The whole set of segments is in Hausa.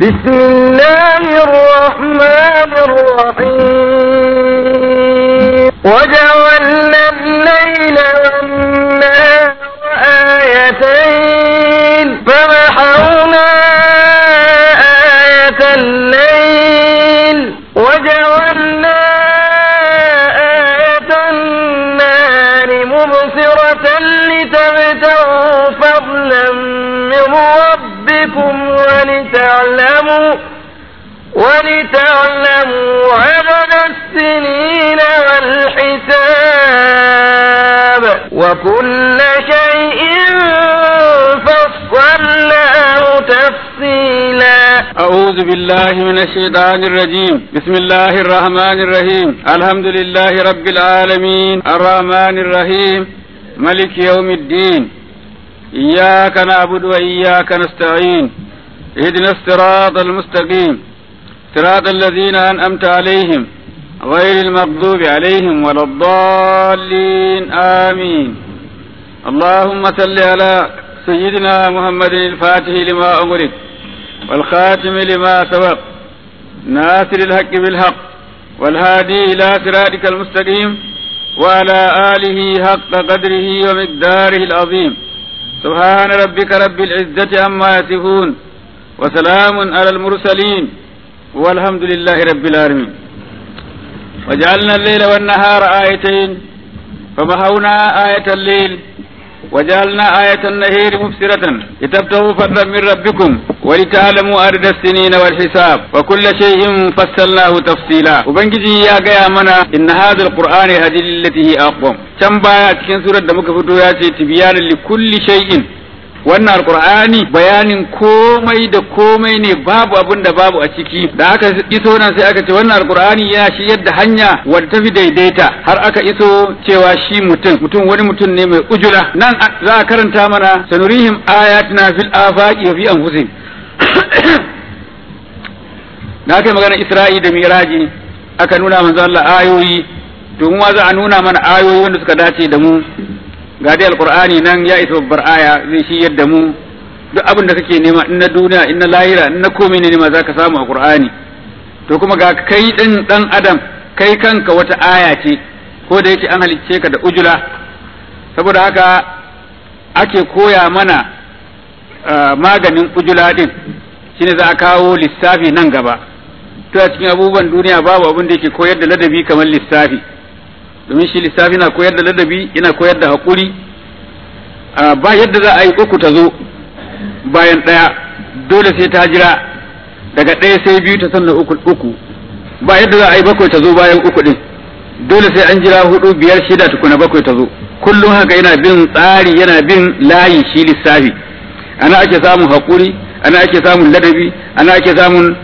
بسم الله الرحمن الرحيم وجعلنا الليل والنهار آيتين فمحونا آية الليل وجعلنا آية النهار مبصرة لتبتغوا فضلا من ربكم ولتعلموا ولتعلموا عدد السنين والحساب وكل شيء فصلناه تفصيلا أعوذ بالله من الشيطان الرجيم بسم الله الرحمن الرحيم الحمد لله رب العالمين الرحمن الرحيم ملك يوم الدين إياك نعبد وإياك نستعين اهدنا الصراط المستقيم صراط الذين أنعمت عليهم غير المغضوب عليهم ولا الضالين آمين اللهم صل على سيدنا محمد الفاتح لما أمرك والخاتم لما سبق ناصر الحق بالحق والهادي إلى صراطك المستقيم وعلى آله حق قدره ومقداره العظيم سبحان ربك رب العزة عما يصفون وسلام على المرسلين والحمد لله رب العالمين وجعلنا الليل والنهار آيتين فمحونا آية الليل وجعلنا آية النهير مبصرة لتبتغوا فضلا من ربكم ولتعلموا عدد السنين والحساب وكل شيء فصلناه تفصيلا وبنجي يا جاي منا إن هذا القرآن هدي التي هي أقوم كم بايا cikin surar da muka fito ya ce tibyanan li kulli shay'in wannan alqur'ani bayanin komai da komai ne babu abin da babu a ciki da aka iso nan sai aka ce wannan alqur'ani yana shi yadda hanya wadda tafi daidaita har aka iso cewa shi mutum mutum wani mutum ne mai ujula nan za a karanta mana sanurihim ayatina fil afaqi wa fi anfusihim da aka yi magana isra'i da miraji aka nuna manzo Allah ayoyi to mu za a nuna mana ayoyi wanda suka dace da mu ga dai alqur'ani nan ya isa babbar aya zai shi yadda mu duk abin da kake nema in na duniya in na lahira in na komai ne ma zaka samu a qur'ani to kuma ga kai din dan adam kai kanka wata aya ce ko da yake an halicce ka da ujula saboda haka ake koya mana maganin ujula din shine za a kawo lissafi nan gaba to a cikin abubuwan duniya babu abin da yake koyar da ladabi kamar lissafi domin shi lissafi na koyar da ladabi yana koyar da haƙuri ba yadda za a yi uku ta zo bayan ɗaya dole sai ta jira daga ɗaya sai biyu ta sannan uku uku ba yadda za a yi bakwai ta zo bayan uku ɗin dole sai an jira hudu biyar shida tukuna bakwai ta zo kullum haka yana bin tsari yana bin layi shi lissafi ana ake samun haƙuri ana ake samun ladabi ana ake samun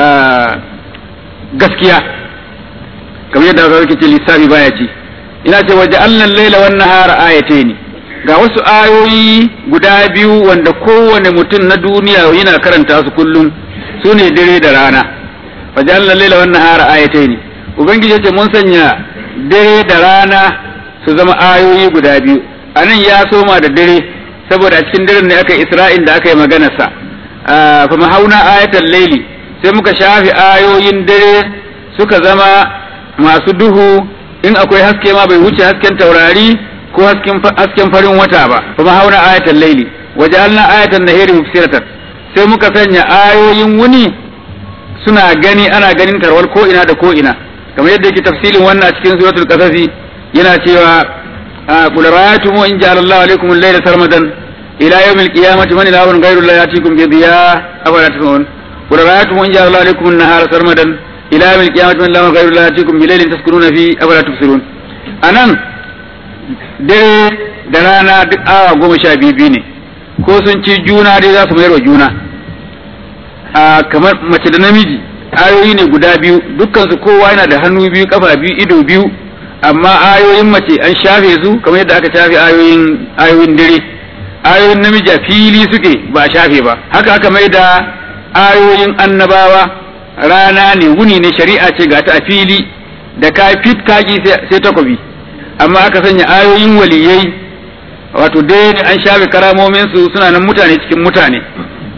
gaskiya kamar yadda aka ce lissafi baya ci ina ce waje allan laila wan nahara ayataini ga wasu ayoyi guda biyu wanda kowane mutum na duniya yana karanta su kullum su ne dare da rana waje allan laila wan nahara ayataini ubangiji ce mun sanya dare da rana su zama ayoyi guda biyu anan ya soma da dare saboda a cikin daren ne aka isra'in da aka yi maganarsa fa mahauna ayatal laili sai muka shafi ayoyin dare suka zama masu duhu in akwai haske ma bai wuce hasken taurari ko hasken farin wata ba kuma hauna ayatan laili waja'alna ayatan nahiri mubsiratan sai muka sanya ayoyin wuni suna gani ana ganin tarwal ko ina da ko ina kamar yadda yake tafsilin wannan a cikin suratul qasasi yana cewa qul ra'aytum in ja'ala Allahu alaykum al-layla sarmadan ila yawm al-qiyamati man ilahun ghayru Allah yatikum bi dhiya afala tasma'un qul ra'aytum in ja'ala Allahu alaykum an-nahara sarmadan ila yawmil qiyamati man lahu ghayru Allah yatikum bi laylin taskununa fi afala tubsirun anan dare da rana duk awa goma sha biyu ne ko sun ci juna dai za su mayar wa juna a kamar mace da namiji ayoyi ne guda biyu dukkan su kowa yana da hannu biyu kafa biyu ido biyu amma ayoyin mace an shafe su kamar yadda aka shafe ayoyin ayoyin dare ayoyin namiji a fili suke ba a shafe ba haka aka mai da ayoyin annabawa rana ne wuni ne shari'a ce ga ta a fili da ka fit kaki sai takobi amma aka sanya ayoyin waliyai wato dai an shafe karamomin su suna nan mutane cikin mutane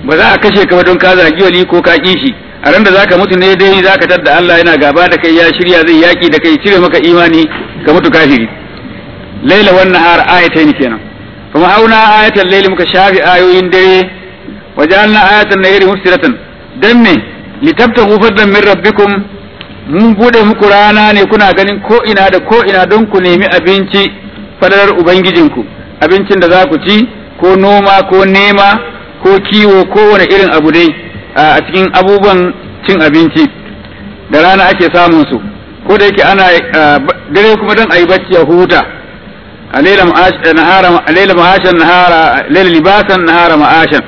ba za a kashe ka ba don ka zagi wali ko ka kishi a ran da zaka mutu ne dai zaka tadda Allah yana gaba da kai ya shirya zai yaki da kai cire maka imani ka mutu kafiri laila wan nahar ayatayn kenan kuma auna ayatan laili muka shafi ayoyin dare wajalna ayatan nahari mufsiratan dan me litabtahu fadlan min rabbikum mun bude muku rana ne kuna ganin ko ina da ko ina don ku nemi abinci fadalar ubangijinku abincin da za ku ci ko noma ko nema ko kiwo ko wani irin abu dai a cikin abubuwan cin abinci da rana ake samun su ko da yake ana dare kuma don a yi bacci a huta a laila ma'ashan nahara laila libasan nahara ma'ashan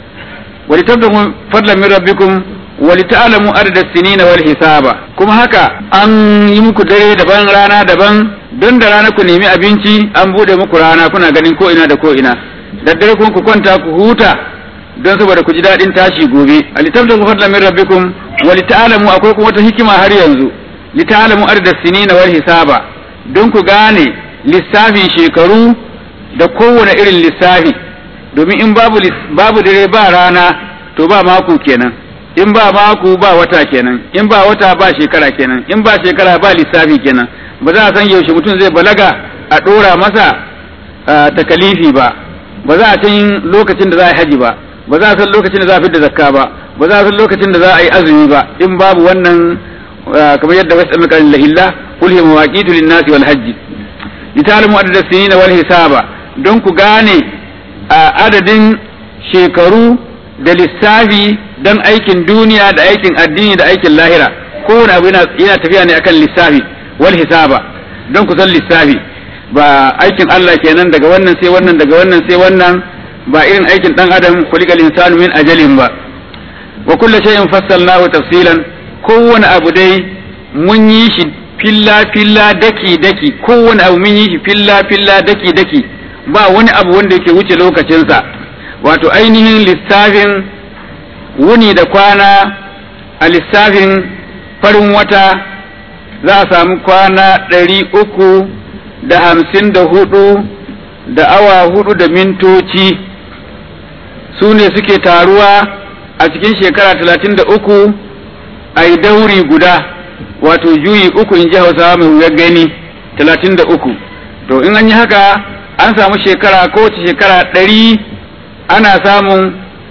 wa litabtahu fadlan min rabbikum wa lita'lamu adada sinina wal hisaba kuma haka an yi muku dare daban rana daban don da rana ku nemi abinci an bude muku rana kuna ganin ko ina da ko ina daddare kun ku kwanta ku huta don saboda ku ji daɗin tashi gobe a litabtahu fadlan min rabbikum wa lita'lamu akwai kuma wata hikima har yanzu lita'lamu adada sinina wal hisaba don ku gane lissafin shekaru da kowane irin lissafi domin in babu babu dare ba rana to ba mako kenan in ba mako ba wata kenan in ba wata ba shekara kenan in ba shekara ba lissafi kenan ba za a san yaushe mutum zai balaga a ɗora masa takalifi ba ba za a san lokacin da za a yi haji ba ba za a san lokacin da za a fi da zakka ba ba za a san lokacin da za a yi azumi ba in babu wannan kamar yadda wasu alƙalin lahilla kul hiya mawaqitu lin-nasi wal hajji litalamu adada sinina wal hisaba don ku gane adadin shekaru da lissafi don aikin duniya da aikin addini da aikin lahira kowane abu yana tafiya ne akan lissafi wal hisaba don ku san lissafi ba aikin Allah kenan daga wannan sai wannan daga wannan sai wannan ba irin aikin dan adam kulikal insanu min ajalin ba wa kullu shay'in fassalnahu tafsilan kowane abu dai mun yi shi filla filla daki daki kowane abu mun yi shi filla filla daki daki ba wani abu wanda yake wuce lokacinsa wato ainihin lissafin wuni da kwana a lissafin farin wata za a samu kwana ɗari uku da hamsin da hudu da awa hudu da mintoci su ne suke taruwa a cikin shekara talatin da uku a yi dauri guda wato juyi uku in ji hausawa mai wuyar gani talatin da uku to in an yi haka an samu shekara kowace shekara ɗari ana samun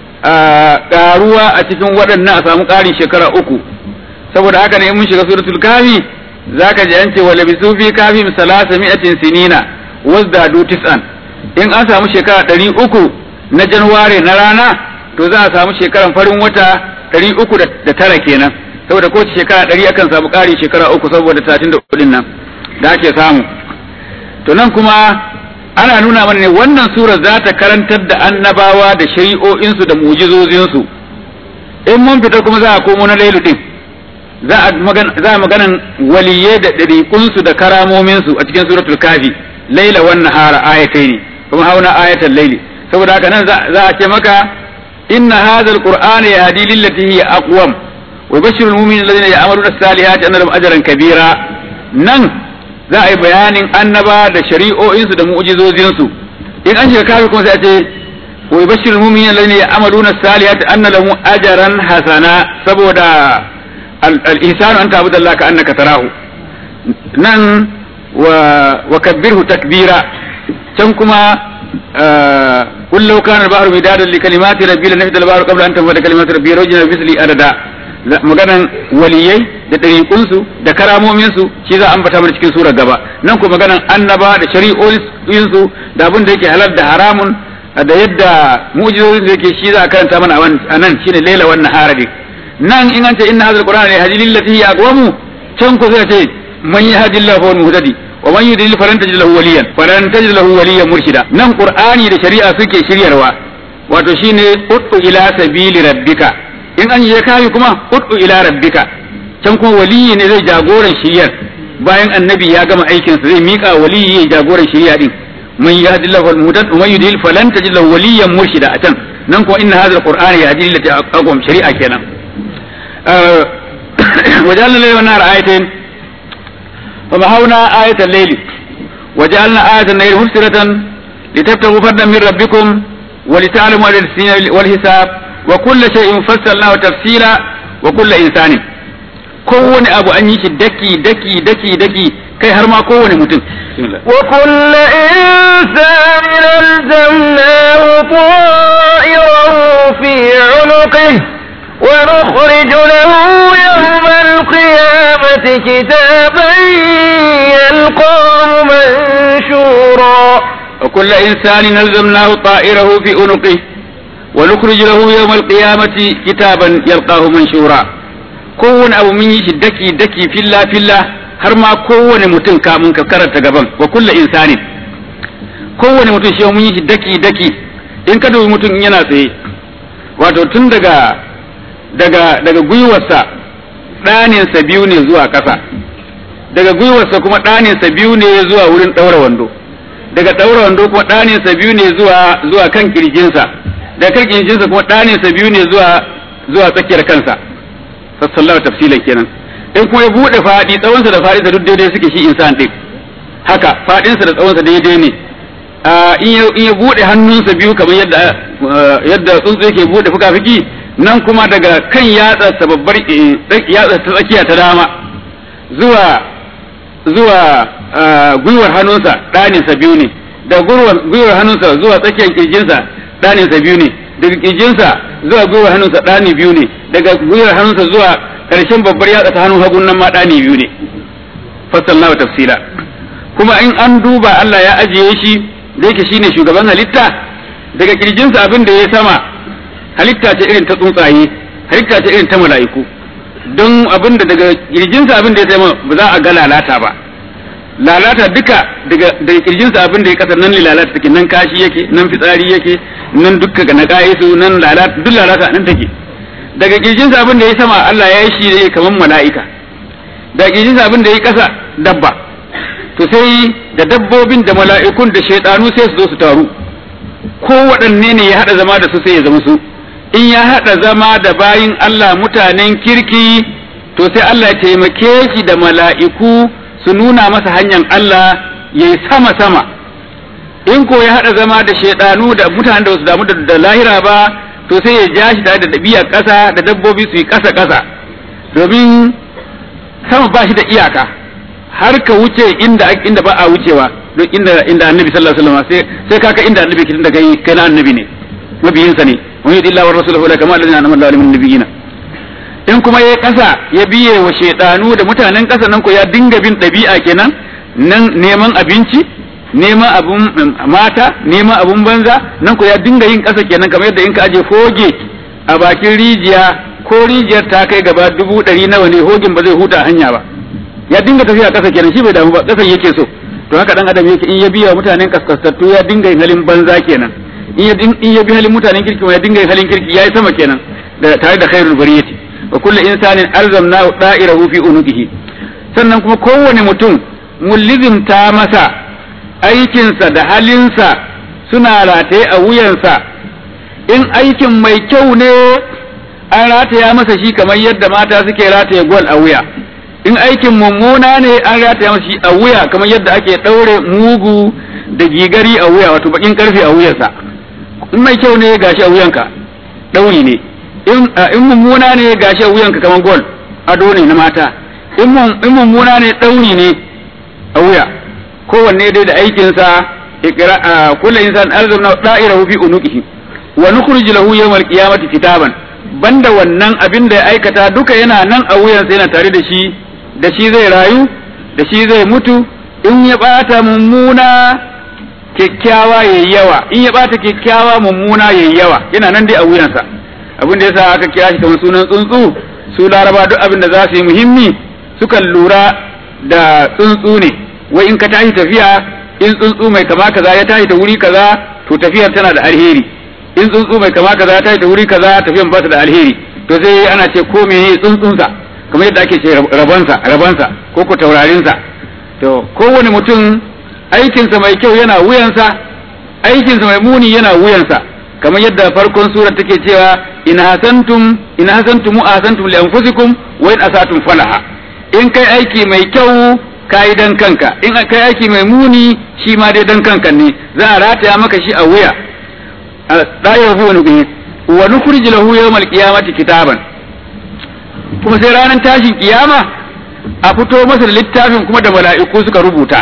ƙaruwa a cikin waɗannan a samu ƙarin shekara uku saboda haka ne mun shiga suratul kafi zaka ji an ce wa labisu fi kafim salasa mi'atin sinina wazdadu tis'an in an samu shekara ɗari uku na januware na rana to za a samu shekaran farin wata ɗari uku da tara kenan saboda kowace shekara ɗari akan samu ƙari shekara uku saboda talatin da uku nan da ake samu to nan kuma ana nuna mana ne wannan sura za ta karantar da annabawa da shari'o'insu da mujizozinsu in mun fita kuma za a komo na lailu din za a maganan waliye da ɗariƙunsu da karamominsu a cikin suratul kafi laila wan nahara ayatai ne kuma hauna ayatan laili saboda haka nan za a ce maka inna hadha alqur'ana yahdi lillati hiya aqwam wa yubashshiru almu'minina alladhina ya'maluna as-salihati anna lahum ajran kabira nan za a yi bayanin annaba da shari'o'insu da mu'jizozinsu in an shiga kafi kuma sai a ce wa yubashshiru almu'minina alladhina ya'maluna as-salihati anna lahum ajran hasana saboda al-ihsanu an ta'budu Allah ka annaka tarahu nan wa kabbirhu takbira can kuma قل لو كان البحر مدادا لكلمات ربي لنفد البحر قبل ان تنفد كلمات ربي رجنا بمثل adada maganan waliyai da ɗariƙunsu da karamominsu shi za a ambata mana cikin sura gaba nan ko maganan annaba da shari'o'insu da abin da yake halal da haramun da yadda mu'jizozin da yake shi za a karanta mana a nan shine laila wannan haradi nan in an ce inna hadha alqur'ana yahdi lillati hiya aqwamu can ko sai ce man yahdillahu fa huwa muhtadi wa man yudlil falan tajid lahu waliyan falan tajid lahu waliyan murshida nan qur'ani da shari'a suke shiryarwa wato shine ud'u ila sabili rabbika in an yi kafi kuma ud'u ila rabbika can kuma waliyi ne zai jagoran shiryar bayan annabi ya gama aikin sa zai mika waliyi ya jagoran shirya din man yahdillahu al-mudad wa man yudlil falan tajid lahu waliyan murshida a can nan kuma inna hadha al-qur'ana yahdi lillati aqwam shari'a kenan wajalna layla wan nahara ayatayn فمحونا آية الليل وجعلنا آية الليل مبصرة لتبتغوا فضلا من ربكم ولتعلموا عدد السنين والحساب wa kullu shay'in fassalnahu tafsila wa kullu insanin kowane abu an yi shi daki daki daki daki kai har ma kowane mutum وكل إنسان ألزمناه طائره في عنقه ونخرج له يوم القيامة كتابا يلقاه منشورا وكل إنسان نلزمناه طائره في عنقه ونخرج له يوم القيامة كتابا يلقاه منشورا كون أبو من يشي دكي دكي في الله في الله har ma kowane mutum kamun ka karanta gaban wa kulla insanin kowane mutum shi mun yi shi daki daki in ka dubi mutum yana tsaye wato tun daga daga daga gwiwarsa ɗaninsa biyu ne zuwa ƙasa daga gwiwarsa kuma ɗaninsa biyu ne zuwa wurin ɗaura wando daga ɗaura wando kuma ɗaninsa biyu ne zuwa zuwa kan kirjinsa daga kan kirjinsa kuma ɗaninsa biyu ne zuwa zuwa tsakiyar kansa sallallahu tafsilan kenan in kuma ya buɗe faɗi tsawonsa da faɗinsa duk daidai suke shi insan ɗin haka faɗinsa da tsawonsa daidai ne in ya buɗe hannunsa biyu kamar yadda yadda tsuntsu yake buɗe fuka-fuki nan kuma daga kan yatsarsa babbar yatsar ta tsakiya ta dama zuwa zuwa gwiwar hannunsa ɗaninsa biyu ne da gwiwar hannunsa zuwa tsakiyar kirjinsa ɗaninsa biyu ne daga kirjinsa zuwa gwiwar hannunsa ɗani biyu ne daga gwiwar hannunsa zuwa ƙarshen babbar yatsa ta hannun hagun nan ma ɗani biyu ne fassalna wa tafsila kuma in an duba Allah ya ajiye shi da yake shine shugaban halitta daga kirjinsa abin da ya sama halitta ce irin ta tsuntsaye halitta ce irin ta mala'iku don abin da daga kirjinsa abin da ya sama ba za a ga lalata ba lalata duka daga daga kirjinsa abin da ya kasar nan lalata take nan kashi yake nan fitsari yake nan dukka na ka'isu nan lalata duk lalata nan take daga kirjinsa abin da ya sama Allah ya yi shi ne kamar mala'ika daga kirjinsa abin da ya kasa dabba to sai da dabbobin da mala'ikun da shaidanu sai su zo su taru ko waɗanne ne ya haɗa zama da su sai ya zama su in ya haɗa zama da bayin Allah mutanen kirki to sai Allah ya taimake shi da mala'iku su nuna masa hanyar Allah ya yi sama-sama in ko ya haɗa zama da shaidanu da mutanen da su damu da lahira ba to sai ya ja shi tare da ɗabi'ar ƙasa da dabbobi su yi ƙasa-ƙasa domin sama ba shi da iyaka har ka wuce inda inda ba a wucewa don inda inda annabi sallallahu alaihi wasallam sai sai kaka inda annabi kin da kai kai na annabi ne mabiyinsa ne wa yudi Allah wa rasuluhu la kama alladhina anama Allahu min nabiyina in kuma yayi kasa ya biye wa shaytanu da mutanen kasa nan ko ya dinga bin dabi'a kenan nan neman abinci neman abun mata neman abun banza nan ko ya dinga yin kasa kenan kamar yadda in ka aje foge a bakin rijiya ko rijiyar ta kai gaba dubu ɗari nawa ne hogin ba zai huta hanya ba ya dinga tafiya ƙasa kenan shi bai damu ba ƙasan yake so to haka dan adam yake in ya biya mutanen kaskasattu ya dinga yin halin banza kenan in ya in ya bi halin mutanen kirki ya dinga yin halin kirki yayi sama kenan da tare da khairul bariyati wa kullu insanin alzamna da'irahu fi unuqihi sannan kuma kowane mutum mulizimta masa aikinsa da halinsa suna rataye a wuyansa in aikin mai kyau ne an rataya masa shi kamar yadda mata suke rataye gwal a wuya in aikin mummuna ne an rataya masa shi a wuya kamar yadda ake ɗaure mugu da gigari a wuya wato bakin karfe a wuyarsa in mai kyau ne gashi a wuyanka ɗauri ne in mummuna ne gashi a wuyanka kamar gol ado ne na mata in mummuna ne ɗauri ne a wuya kowanne dai da aikinsa kullu insan alzamna da'irahu fi unuqihi wa nukhrij lahu yawmal qiyamati kitaban banda wannan abin da ya aikata duka yana nan a wuyansa yana tare da shi da shi zai rayu da shi zai mutu in ya bata mummuna kyakkyawa yayi yawa in ya bata kyakkyawa mummuna yayi yawa yana nan dai a wuyansa abin da yasa aka kira shi kamar sunan tsuntsu su laraba duk abin da za su yi muhimmi sukan lura da tsuntsu ne wai in ka tashi tafiya in tsuntsu mai kama kaza ya tashi da wuri kaza to tafiyar tana da alheri in tsuntsu mai kama kaza ya tashi da wuri kaza tafiyar ba ta da alheri to sai ana ce ko me tsuntsunsa kamar yadda ake ce rabansa rabansa ko ko taurarinsa to kowane mutum aikinsa mai kyau yana wuyansa aikinsa mai muni yana wuyansa kamar yadda farkon sura take cewa in hasantum in hasantum ahsantum li anfusikum wa in asatum falaha in kai aiki mai kyau kai dan kanka in kai aiki mai muni shi ma dai dan kanka ne za a rataya maka shi a wuya a dayar hu wani gani wa nukhrij lahu yawmal qiyamati kitaban kuma sai ranar tashin kiyama a fito masa da littafin kuma da mala'iku suka rubuta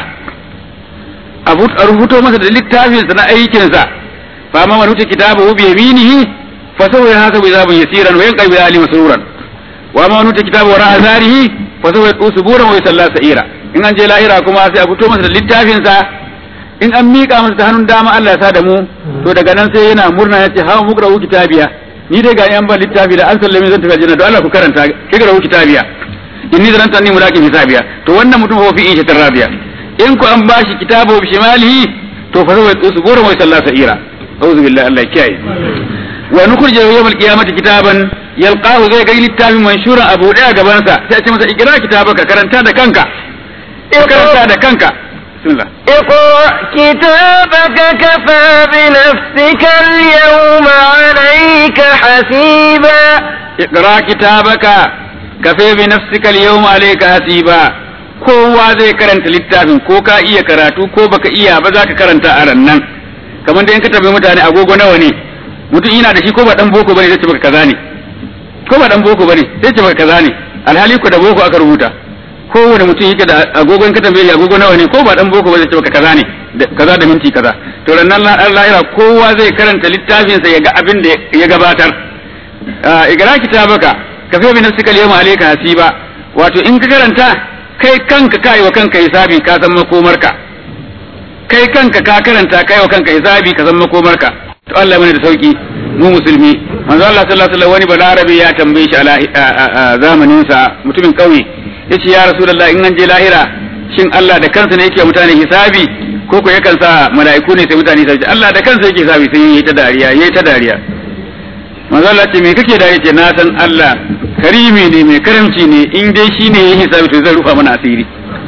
a rubuto masa da littafin sa na aikin sa fa ma man uti kitabahu bi yaminihi fa sawfa yahasabu hisaban yasiran wa yanqabi ali masruran wa ma man uti kitabahu ra'a zarihi fa sawfa yatusu buran wa yusalla sa'ira in an je lahira kuma sai a fito masa da littafin sa in an miƙa masa ta hannun dama Allah ya sa da mu to daga nan sai yana murna yace hawa muqra'u kitabiya ni dai ga yan ban littafi da an sallame zan tafi aljanna to Allah ku karanta iqra'u kitabiya inni zananta anni mulaqin hisabiya to wannan mutum fa fi ishatir rabiya in ku an bashi kitabu bi shimalihi to fa zai tsusu gora mai sallah sa'ira a'udhu billahi Allah kiyaye wa nukhrij yawm al-qiyamati kitaban yalqahu zai ga littafin manshuran abu daya gaban sa sai a ce masa ikra kitabaka karanta da kanka karanta da kanka bismillah اقرأ كتابك كفى بنفسك اليوم عليك حسيبا اقرا كتابك كفى بنفسك اليوم عليك حسيبا kowa zai karanta littafin ko ka iya karatu ko baka iya ba za ka karanta a rannan kamar da in ka tambayi mutane agogo nawa ne mutum ina da shi ko ba dan boko bane zai ce baka kaza ne ko ba dan boko bane zai ce baka kaza ne alhali ko da boko aka rubuta kowane mutum yake da agogo in ka tambaye agogo nawa ne ko ba dan boko ba zai ce baka kaza ne kaza da minti kaza to rannan lahira kowa zai karanta littafin sa ya ga abin da ya gabatar igara kitabaka ka fi bi nafsika al-yawma alayka hasiba wato in ka karanta kai kanka kai wa kanka hisabi ka san makomarka kai kanka ka karanta kai wa kanka hisabi ka san makomarka to Allah mana da sauki mu musulmi manzo Allah sallallahu alaihi wasallam wani balarabi ya tambaye shi a zamanin sa mutumin kauye yace ya rasulullah in an je lahira shin Allah da kansa ne yake mutane hisabi ko ko yakan sa mala'iku ne sai mutane hisabi Allah da kansa yake hisabi sai yayi ta dariya yayi ta dariya manzo Allah ce me kake dariya ce na san Allah karimi ne mai karamci ne in dai shine yayi hisabi to zai rufa mana asiri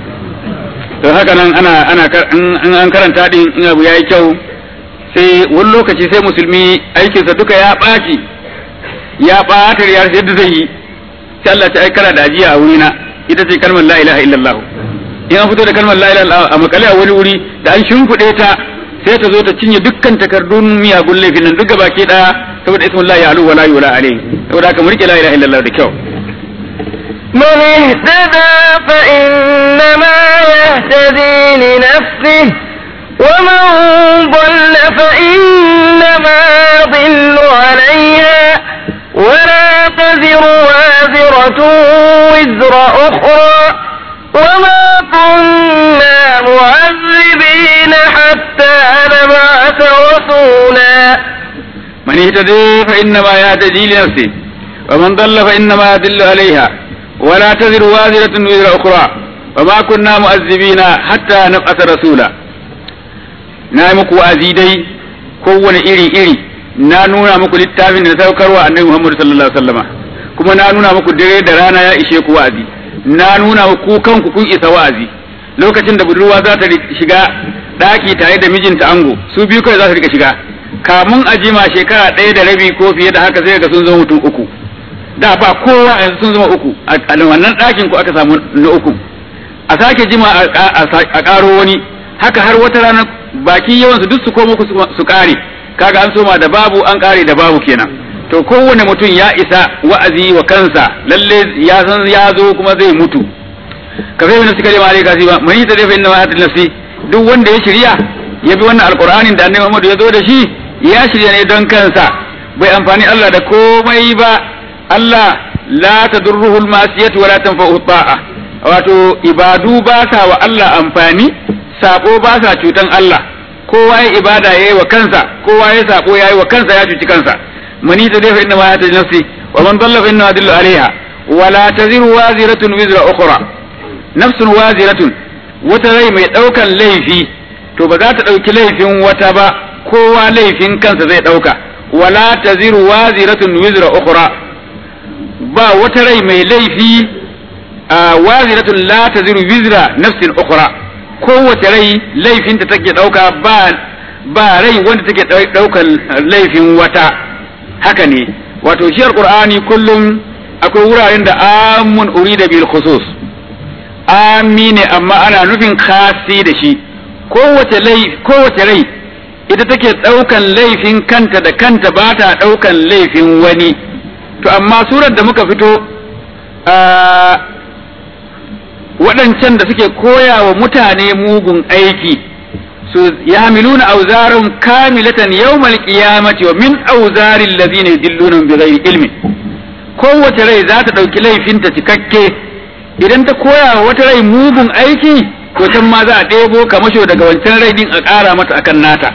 to haka nan ana ana in an karanta din in abu yayi kyau sai wani lokaci sai musulmi aikinsa duka ya ɓaci ya ɓata yadda zai yi sai Allah ta aikara da ajiya a wurina ita ce kalmar la ilaha illallah in an fito da kalmar la ilaha illallah a makale a wani wuri da an shimfiɗe ta sai ta zo ta cinye dukkan takardun miyagun laifin nan duk baki ɗaya saboda ismun la ya'lu wa la yula alayhi saboda haka mu rike la ilaha illallah da kyau من اهتدى فإنما يهتدي لنفسه ومن ضل فإنما يضل عليها ولا تزر وازرة وزر أخرى وما كنا معذبين حتى نبعث رسولا من اهتدي فإنما يهتدي لنفسه ومن ضل فإنما يضل عليها ولا تزر وازرة وزر أخرى وما كنا مؤذبين حتى نبعث رسولا na yi muku wa'azi dai kowane iri iri na nuna muku littafin da saukarwa annabi Muhammad sallallahu alaihi wasallama kuma na nuna muku dare da rana ya ishe ku wa'azi na nuna muku kanku kun isa wa'azi lokacin da budurwa za ta shiga daki tare da mijinta ango su biyu kawai za su rika shiga kamun a jima shekara ɗaya da rabi ko fiye da haka sai ga sun zama mutum uku da ba kowa yanzu sun zama uku a wannan ɗakin ku aka samu na uku a sake jima a ƙaro wani haka har wata rana baki yawan su duk su komo su kare kaga an soma da babu an kare da babu kenan to kowane mutum ya isa wa'azi wa kansa lalle ya san ya zo kuma zai mutu ka sai suka je mare kasi ba mai ta dafa inna ma nafsi duk wanda ya shirya ya bi wannan alqur'anin da annabi Muhammad ya zo da shi ya shirya ne don kansa bai amfani Allah da komai ba Allah la tadurruhu al-masiyatu wa la tanfa'u ta'a wato ibadu ba sa wa Allah amfani sabo ba sa cutan Allah kowa ya ibada yayi wa kansa kowa ya sabo yayi wa kansa ya cuci kansa mani ta dafa inna ma ya taji nafsi wa man dalla fa inna adillu alaiha wa la taziru waziratun wizra ukhra nafsun waziratun wata rai mai daukan laifi to ba za ta dauki laifin wata ba kowa laifin kansa zai dauka wa la taziru waziratun wizra ukhra ba wata rai mai laifi waziratun la taziru wizra nafsin ukhra kowace rai laifinta take ɗauka ba ba rai wanda take ɗaukan laifin wata haka ne wato shi alqur'ani kullum akwai wuraren da amun urida bil khusus ami ne amma ana nufin khasi da shi kowace rai kowace rai ita take ɗaukan laifin kanta da kanta ba ta ɗaukan laifin wani to amma surar da muka fito waɗancan da suke koya wa mutane mugun aiki su yamiluna auzarum kamilatan yawmal qiyamati wa min auzarin ladina yudilluna bi ghairi ilmin kowace rai za ta ɗauki laifinta cikakke idan ta koya wa wata rai mugun aiki to can ma za a ɗebo kamasho daga wancan rai din a ƙara mata akan nata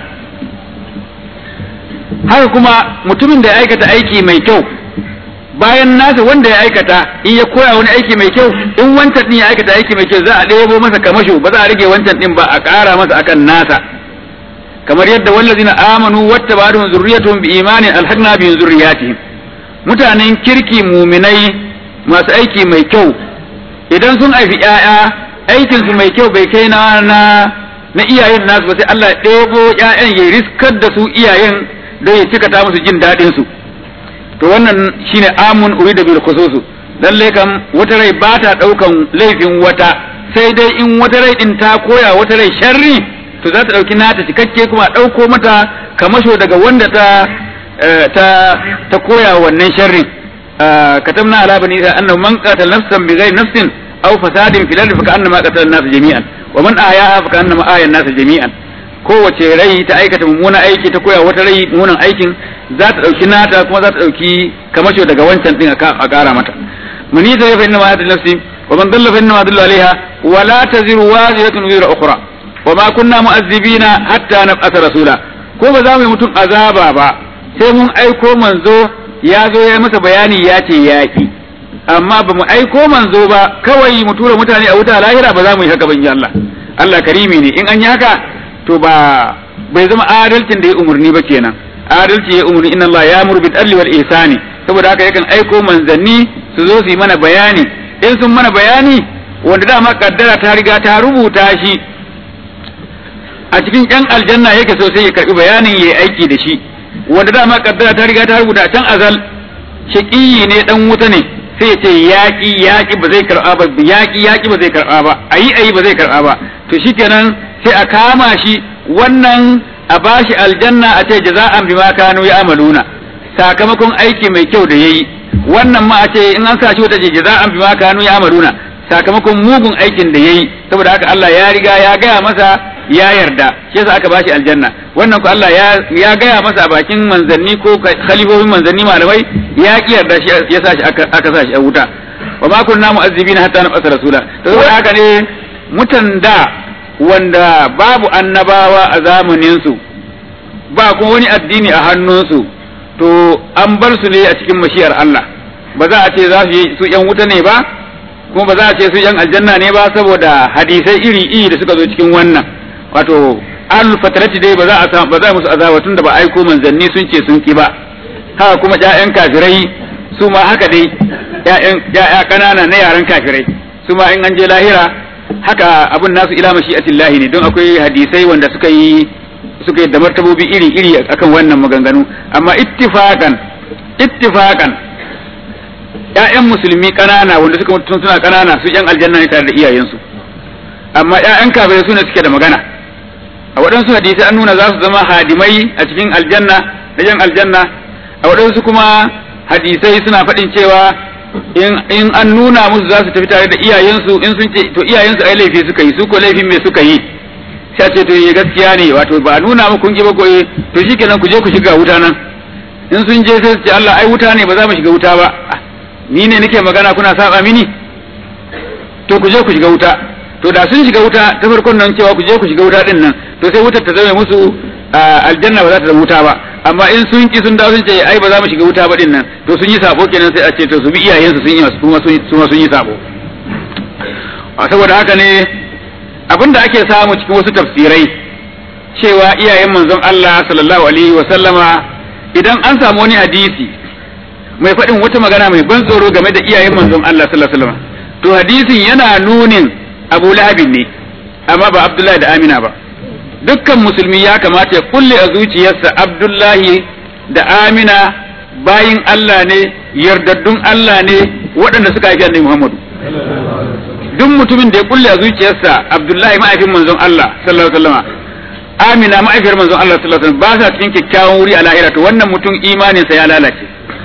haka kuma mutumin da ya aikata aiki mai kyau bayan nasa wanda ya aikata in ya koya wani aiki mai kyau in wancan din ya aikata aiki mai kyau za a ɗebo masa kamasho ba za a rage wancan din ba a ƙara masa akan nasa kamar yadda wallazina amanu wattaba'atuhum zurriyatuhum bi imanin alhaqna bi zurriyatihim mutanen kirki muminai masu aiki mai kyau idan sun haifi ƴaƴa aikin su mai kyau bai kai na na iyayen nasu ba sai Allah ya ɗebo ƴaƴan ya riskar da su iyayen don ya cika ta musu jin daɗin su to wannan shine amun urida bil khususu lalle kam wata rai ba ta daukan laifin wata sai dai in wata rai din ta koya wata rai sharri to za ta dauki nata cikakke kuma dauko mata kamasho daga wanda ta ta ta koya wannan sharrin katamna ala bani isa annahu man qatala nafsan bighairi nafsin aw fasadin fil ardi fa ka'annama qatala an-nas jami'an wa man ahyaha fa ka'annama ahya an-nas jami'an kowace rai ta aikata mummunan aiki ta koya wata rai mummunan aikin za ta ɗauki nata kuma za ta ɗauki kamasho daga wancan ɗin a ƙara mata muni ta yafa inna ma yadda nafsi wa man dalla fa inna ma dalla alaiha wa la taziru waziratun wizra ukhra wa ma kunna mu'azzibina hatta nab'atha rasula ko ba za mu yi mutum azaba ba sai mun aiko manzo ya zo ya masa bayani ya ce yaƙi amma ba mu aiko manzo ba kawai mu tura mutane a wuta lahira ba za mu yi haka ban Allah Allah karimi ne in an yi haka to ba bai zama adalcin da ya umurni ba kenan adalci ya umurni inna Allah ya muru bil adli wal ihsani saboda haka yakan aiko manzanni su zo su yi mana bayani in sun mana bayani wanda dama kaddara ta riga ta rubuta shi a cikin yan aljanna yake so sai ya karbi bayanin yayi aiki da shi wanda dama kaddara ta riga ta rubuta can azal shaqiyi ne dan wuta ne sai ya ce yaki yaki ba zai karba ba yaki yaki ba zai karba ba ayi ayi ba zai karba ba to shikenan sai a kama shi wannan a bashi aljanna a ce jaza'an bima kanu ya'maluna sakamakon aiki mai kyau da yayi wannan ma a ce in an sa shi wata ce jaza'an bima kanu ya'maluna sakamakon mugun aikin da yayi saboda haka Allah ya riga ya gaya masa ya yarda shi yasa aka bashi aljanna wannan ko Allah ya ya gaya masa a bakin manzanni ko khalifofin manzanni malamai ya ki yarda shi ya sa shi aka aka sa shi a wuta wa ma kunna mu'azzibina hatta nab'atha rasula to saboda haka ne mutan da wanda babu annabawa a zamaninsu ba kuma wani addini a hannunsu to an bar su ne a cikin mashiyar Allah ba za a ce za su yi su yan wuta ne ba kuma ba za a ce su yan aljanna ne ba saboda hadisai iri iri da suka zo cikin wannan wato al fatarati dai ba za a samu ba za musu azaba tun da ba aiko manzanni sun ce sun ki ba haka kuma ƴaƴan kafirai su ma haka dai ƴaƴan ƴaƴa ƙanana na yaran kafirai su ma in an je lahira haka abun nasu ila mashi'atillahi ne don akwai hadisai wanda suka yi suka yi da martabobi iri iri akan wannan maganganu amma ittifaqan ittifaqan ƴaƴan musulmi ƙanana wanda suka mutu suna ƙanana su ƴan aljanna ne tare da iyayensu amma ƴaƴan kafirai su ne suke da magana a waɗansu hadisai an nuna za su zama hadimai a cikin aljanna da ƴan aljanna a waɗansu kuma hadisai suna faɗin cewa in an nuna musu za su tafi tare da iyayensu in sun ce to iyayensu ai laifi suka yi su ko laifin me suka yi sai ce to yi gaskiya ne wato ba nuna muku kun ki ba ko to shikenan ku je ku shiga wuta nan in sun je sai su ce Allah ai wuta ne ba za mu shiga wuta ba ni ne nake magana kuna saba mini to ku je ku shiga wuta to da sun shiga wuta ta farkon nan cewa ku je ku shiga wuta din nan to sai wutar ta zama musu aljanna ba za ta zama wuta ba amma in sun ki sun dawo sun ce ai ba za mu shiga wuta ba din nan to sun yi sabo kenan sai a ce to su bi iyayensu sun yi su ma sun yi sabo saboda haka ne abinda ake samu cikin wasu tafsirai cewa iyayen manzon Allah sallallahu alaihi wa sallama idan an samu wani hadisi mai faɗin wata magana mai ban tsoro game da iyayen manzon Allah sallallahu alaihi wa sallama to hadisin yana nunin Abu Lahabin ne amma ba Abdullahi da Amina ba dukkan musulmi ya kamata ya kulle a zuciyarsa Abdullahi da Amina bayin Allah ne yardaddun Allah ne waɗanda suka haifi annabi Muhammadu duk mutumin da ya kulle a zuciyarsa Abdullahi ma'aifin manzon Allah sallallahu alaihi wasallama Amina ma'aifiyar manzon Allah sallallahu alaihi wasallam ba sa cikin kyakkyawan wuri a lahira to wannan mutum imaninsa ya lalace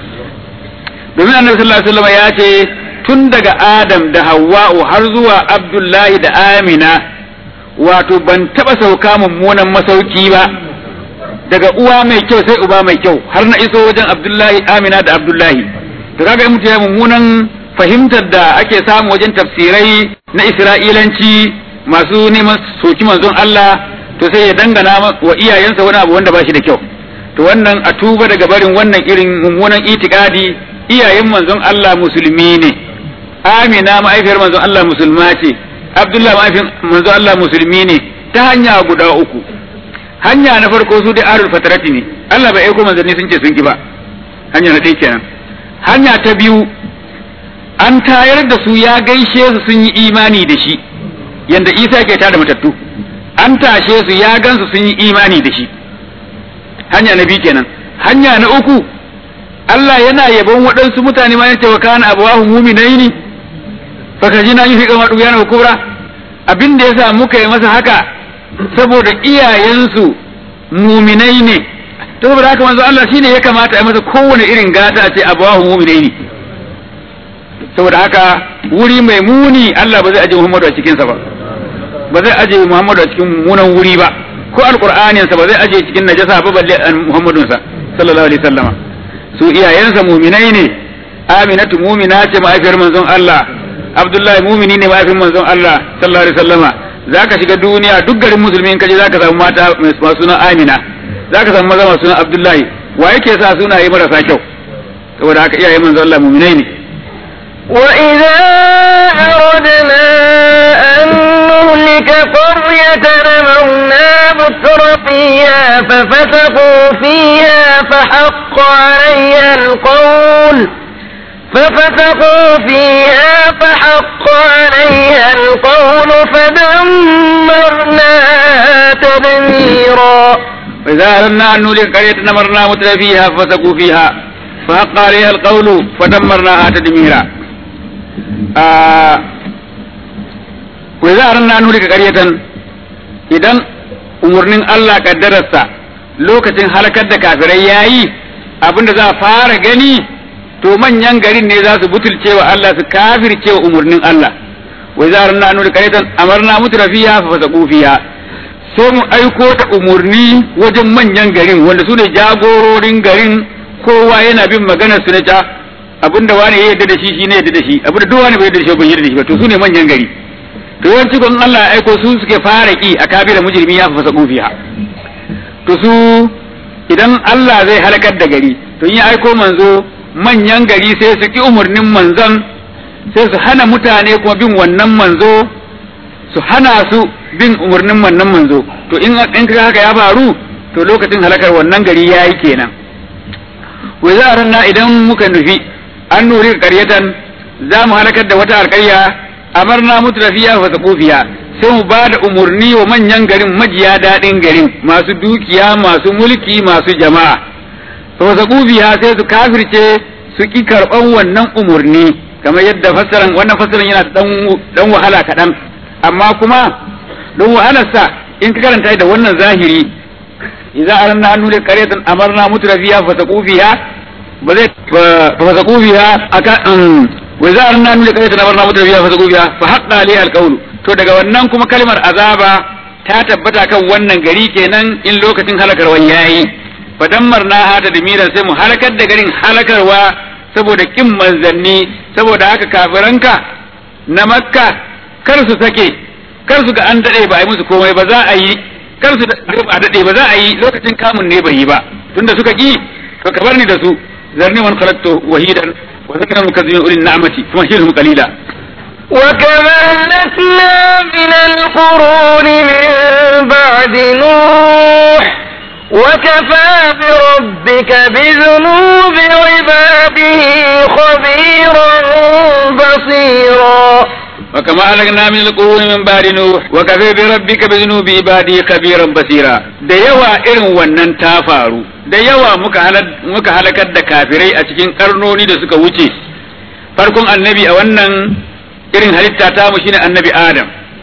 domin annabi sallallahu alaihi wasallam ya ce tun daga Adam da Hawwa'u har zuwa Abdullahi da Amina wato ban taba sauka mummunan masauki ba daga uwa mai kyau sai uba mai kyau har na iso wajen Abdullahi Amina da Abdullahi to kaga in mutum ya mummunan fahimtar da ake samu wajen tafsirai na Isra'ilanci masu neman soki manzon Allah to sai ya dangana wa iyayensa wani abu wanda ba shi da kyau to wannan a tuba daga barin wannan irin mummunan itikadi iyayen manzon Allah musulmi ne Amina ma'aifiyar manzon Allah musulma ce Abdullah ma'aifiyar manzon Allah musulmi ne ta hanya guda uku hanya na farko su dai arul fatarati ne Allah bai aiko manzanni sun ce sun ki ba hanya na ɗaya kenan hanya ta biyu an tayar da su ya gaishe su sun yi imani da shi yanda Isa ke tada matattu an tashe su ya gansu sun yi imani da shi hanya na biyu kenan hanya na uku Allah yana yabon waɗansu mutane ma yace wa kana abawahu mu'minaini fa kajina yi fi kamar dubiyana kubra abin da yasa muka yi masa haka saboda iyayensu muminai ne to saboda haka manzo Allah shine ya kamata a masa kowane irin gata a ce abawahu mu'minaini saboda haka wuri mai muni Allah ba zai aje Muhammadu a cikin sa ba ba zai aje Muhammadu a cikin munan wuri ba ko alqur'anin sa ba zai aje cikin najasa ba balle Muhammadun sa sallallahu alaihi wasallama su iyayensa muminai ne Aminatu mumina ce mahaifiyar manzon Allah Abdullahi mumini ne mahaifin manzon Allah sallallahu alaihi wasallama zaka shiga duniya duk garin musulmi in kaje zaka samu mata masu sunan Amina zaka samu maza masu sunan Abdullahi wa yake sa sunaye marasa kyau saboda haka iyayen manzon Allah muminai ne وإذا أردنا أن نهلك قرية أمرنا متر فيها ففسقوا فيها فحق عليها القول ففسقوا فيها فحق عليها القول فدمرناها تدميرا وإذا أردنا أن نهلك قرية أمرنا متر فيها ففسقوا فيها فحق عليها القول فدمرناها تدميرا wai za a ranar nuri ka karyatan idan umarnin Allah kaddararsa lokacin halakar da kafirai ya yi abinda za a fara gani to manyan garin ne za su butulce wa Allah su kafirce wa umarnin Allah wai za a ranar nuri karyatan amarna mutu rafiya fa fasa kufiya sai mu aiko ta umarni wajen manyan garin wanda su ne jagororin garin kowa yana bin maganar su na ta abinda wani ya yarda da shi shi ne yarda da shi abinda duk wani bai yarda da shi bai yarda da shi ba to su ne manyan gari to yawanci kun Allah ya aiko su suke fara ki a kabila mujrimi ya fasa kufiha to su idan Allah zai halakar da gari to in ya aiko manzo manyan gari sai su ki umurnin manzon sai su hana mutane kuma bin wannan manzo su hana su bin umurnin wannan manzo to in in kaga haka ya faru to lokacin halakar wannan gari yayi kenan wai za a ranna idan muka nufi an nuri karyatan za mu halakar da wata alƙarya amarna mutrafiya wa saqufiya sai mu ba da umurni wa manyan garin majiya daɗin garin masu dukiya masu mulki masu jama'a to saqufiya sai su kafirce su ki karɓan wannan umurni kamar yadda fassaran wannan fassaran yana dan dan wahala kaɗan amma kuma don wahalarsa in ka karanta da wannan zahiri idza aranna an nuri qaryatan amarna mutrafiya fa saqufiya ba zai fa saqufiya aka wa za a nuna kai ta nabarna mutum biya fasa gubiya fa haqqa alaiha alqawlu to daga wannan kuma kalmar azaba ta tabbata kan wannan gari kenan in lokacin halakarwa yayi fa dammarna hata da miran sai mu halakar da garin halakarwa saboda kin manzanni saboda haka kafiranka na makka kar su sake kar su ga an dade ba a yi musu komai ba za a yi kar su a dade ba za a yi lokacin kamun ne bai yi ba tunda suka ki to ka bar ni da su zarni man khalaqtu wahidan وذكر المكذبين أولي النعمة فمهلهم قليلا وكما أهلكنا من القرون من بعد نوح وكفى بربك بذنوب عباده خبيرا بصيرا وكما أهلكنا من القرون من بعد نوح وكفى بربك بذنوب عباده خبيرا بصيرا da yawa irin wannan ta faru da yawa muka halakar da kafirai a cikin karnoni da suka wuce farkon annabi a wannan irin halitta ta mu shine annabi adam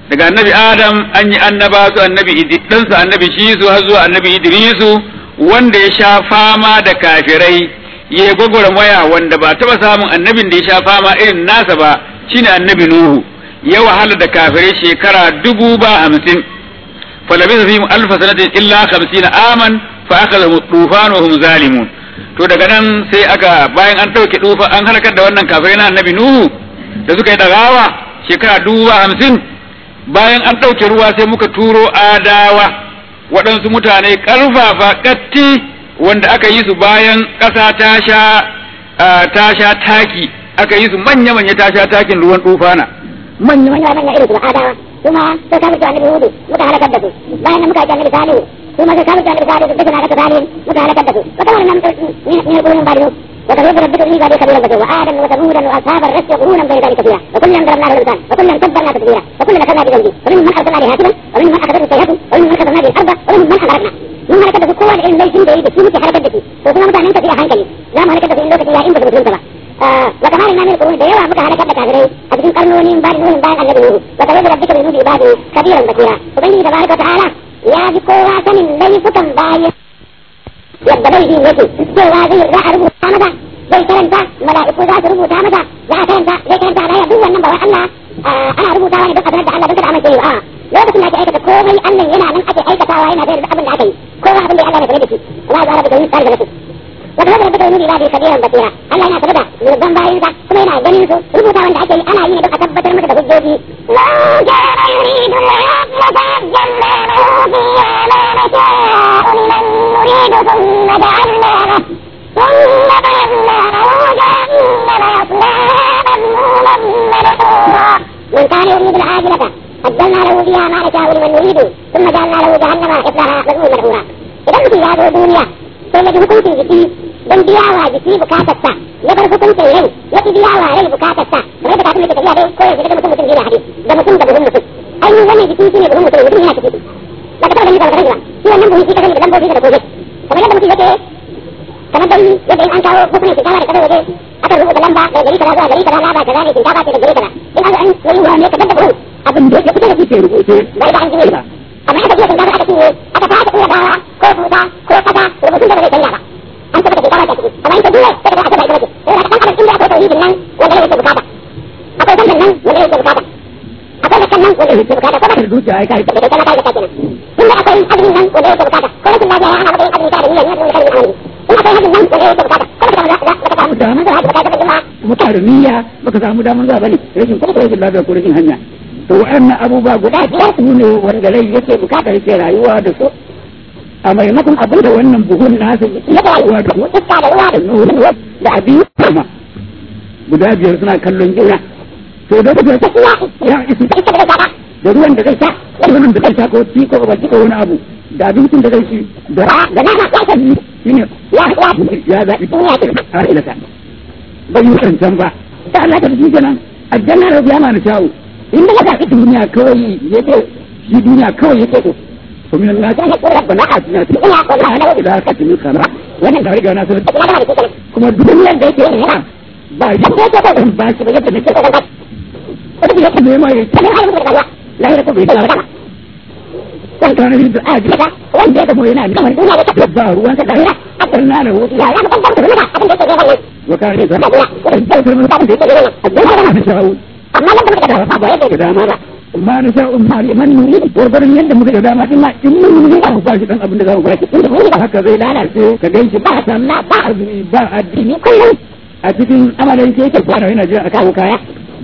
daga annabi adam an yi annaba su annabi ɗansa annabi shisu har zuwa annabi idrisu wanda ya sha fama da kafirai ya yi gwagwarmaya wanda ba taɓa samun annabin da ya sha fama irin nasa ba shine annabi nuhu ya wahala da kafirai shekara dubu ba hamsin falabisa fihim alfa sanatin illa hamsin aman fa akhadhahum tufan wa hum zalimun to daga nan sai aka bayan an ɗauke tufa an halakar da wannan kafirai na annabi nuhu da suka yi dagawa shekara dubu ba hamsin bayan an ɗauke ruwa sai muka turo adawa waɗansu mutane ƙarfafa ƙatti wanda aka yi su bayan ƙasa ta sha ta sha taki aka yi su manya-manya ta sha takin ruwan tufana manya manya manya irin su adawa kuma sai ka mutu annabi hudu muka halakar da su bayan nan muka yi annabi salihu kuma sai ka mutu annabi salihu duka na daga salihu muka halakar da su wata wannan ne gurin ba da وتغيب ربك لي بعد كبيرا بكر وآدم وثمودا وأصحاب الرس وقرونا بين ذلك كثيرا وكلا ضربنا له الأمثال وكلا تبرنا تدبيرا وكلا أخذنا بذنبه ومنهم من أرسلنا به هاتفا ومنهم من أخذته السيئة ومنهم من أخذنا به الأرض ومنهم من أغرقنا من هلكت في قوة العلم ليس عنده يد في حركة دكي وكما متى نمت فيها هنكلي لا مهلكت في اللوكة لا إنبت مسلم تبا وكمان إننا من القرون ديوا متى هلكت كافرين أبدين قرنون بعد نوح بعد النبي نوح وتغيب ربك بذنوب عباده كبيرا بكيرا وبين تبارك وتعالى يا بقوة من ليس باين yadda bai yi yake cewa zai za a rubuta masa zai karanta mala'iku za su rubuta masa za a karanta zai karanta da duk wannan ba wai Allah ana rubutawa ne duk abin da Allah duka amince a lokacin da ake aikata komai Allah yana nan ake aikatawa yana da abin da aka yi kowa abin da Allah ya kare da shi Allah ya rabu da yin tsari da shi wata wata da bai da kabiran basira Allah yana tabbata zurban bayin sa kuma yana ganin su rubuta wanda ake yi ana yi ne don a tabbatar masa da hujjoji la jara yuridu la yabla نريد ثم جعلناه ثم جعلناه جهنم يصلى مذموما مدحورا من كان يريد العاجلة قدمنا له فيها ما نشاء لمن نريد ثم جعلنا له جهنم يصلاها مذموما مدحورا idan mutum ya zo duniya sai ya ji hukuncin jiki don biya wa jiki bukatarsa ya bar hukuncin rai ya ki biya wa rai bukatarsa kamar da kafin da tafiya dai ko yanzu da mutum mutum yana hadi da mutum da buhun mutum ainihin wannan jiki shine buhun mutum mutum yana ciki ba ka taɓa ganin ba ka ba shi wannan buhun shi ka gani da lambobi da komai kamar yadda mutum yake kamar dai yadda in an kawo hukumin shinkafa da kasar waje aka rubuta lamba daga gari kaza zuwa gari kaza lamba kaza ne shinkafa ce da gari kaza in an an yi wa ne kamar da buhun abin da ya fito da kuke rubuce bai da an ji ba amma aka biya shinkafa aka cinye aka fara iya dawa ko buta ko kaza rubutun da ba zai canja ba an tabbata shinkafa ta ciki amma in ta juya sai ka aka bai bace sai ka kan inda akwai tauhidin nan wanda yake bukata akwai sannan nan wanda yake bukata akwai da kan nan wanda yake bukata ko ba da zuciya ai kai da kana kai da kenan tunda akwai azumin nan wanda yake bukata ko rashin lafiya ana matsayin azumi ta da niyyar nan wanda yake in akwai hajjin nan wanda yake bukata ko da za ka samu damar da hajji bukata da muka da niyya baka samu damar zuwa bane rashin kuma rashin lafiya ko rashin hanya to wa'annan abubuwa guda biyar su ne wanda rai yake bukatar yake rayuwa da su a maimakon abin da wannan buhun nasu ya rayuwa da su iska da ruwa da ruwa da abin kuma guda biyar suna kallon juna to da kuma ta ya isi iska da ruwa da ruwan da zai sha da ruwan da zai sha ko ci ko ba ci ko wani abu da abincin da zai ci da da nama ya kan shine ya ya ya zaɓi duniya ta har ila ta bai yi wancan ba ta Allah ta ji kenan aljanna da biya ma na shawo inda ya zaɓi duniya kawai yake shi duniya kawai yake so to min Allah ta ya kora bana a cikin cikin ya kora na wani da ka tuni kana wannan da riga na so kuma duniyar da yake yana ba ya ko ta ba shi ba yadda nake so ba ko da yake ne mai sai har mutum da lahira ko bai da ba kan kana yin da aji wanda ya kuma yana da duniya da ta ba ruwan ka lahira akan na da wuta ya ya mutum da mutum abin da yake gaba ne وكان يقول لك amma nan da muka da ba yake da dama ba ma na sha umma li man nuri gurgurin yadda muka da dama din ma in mun nuri ba ba shi dan abin da za mu ba shi inda mun haka zai lalace ka ganshi ba sallah ba azumi ba addini kullum a cikin amalan ke yake fara yana jira a kawo kaya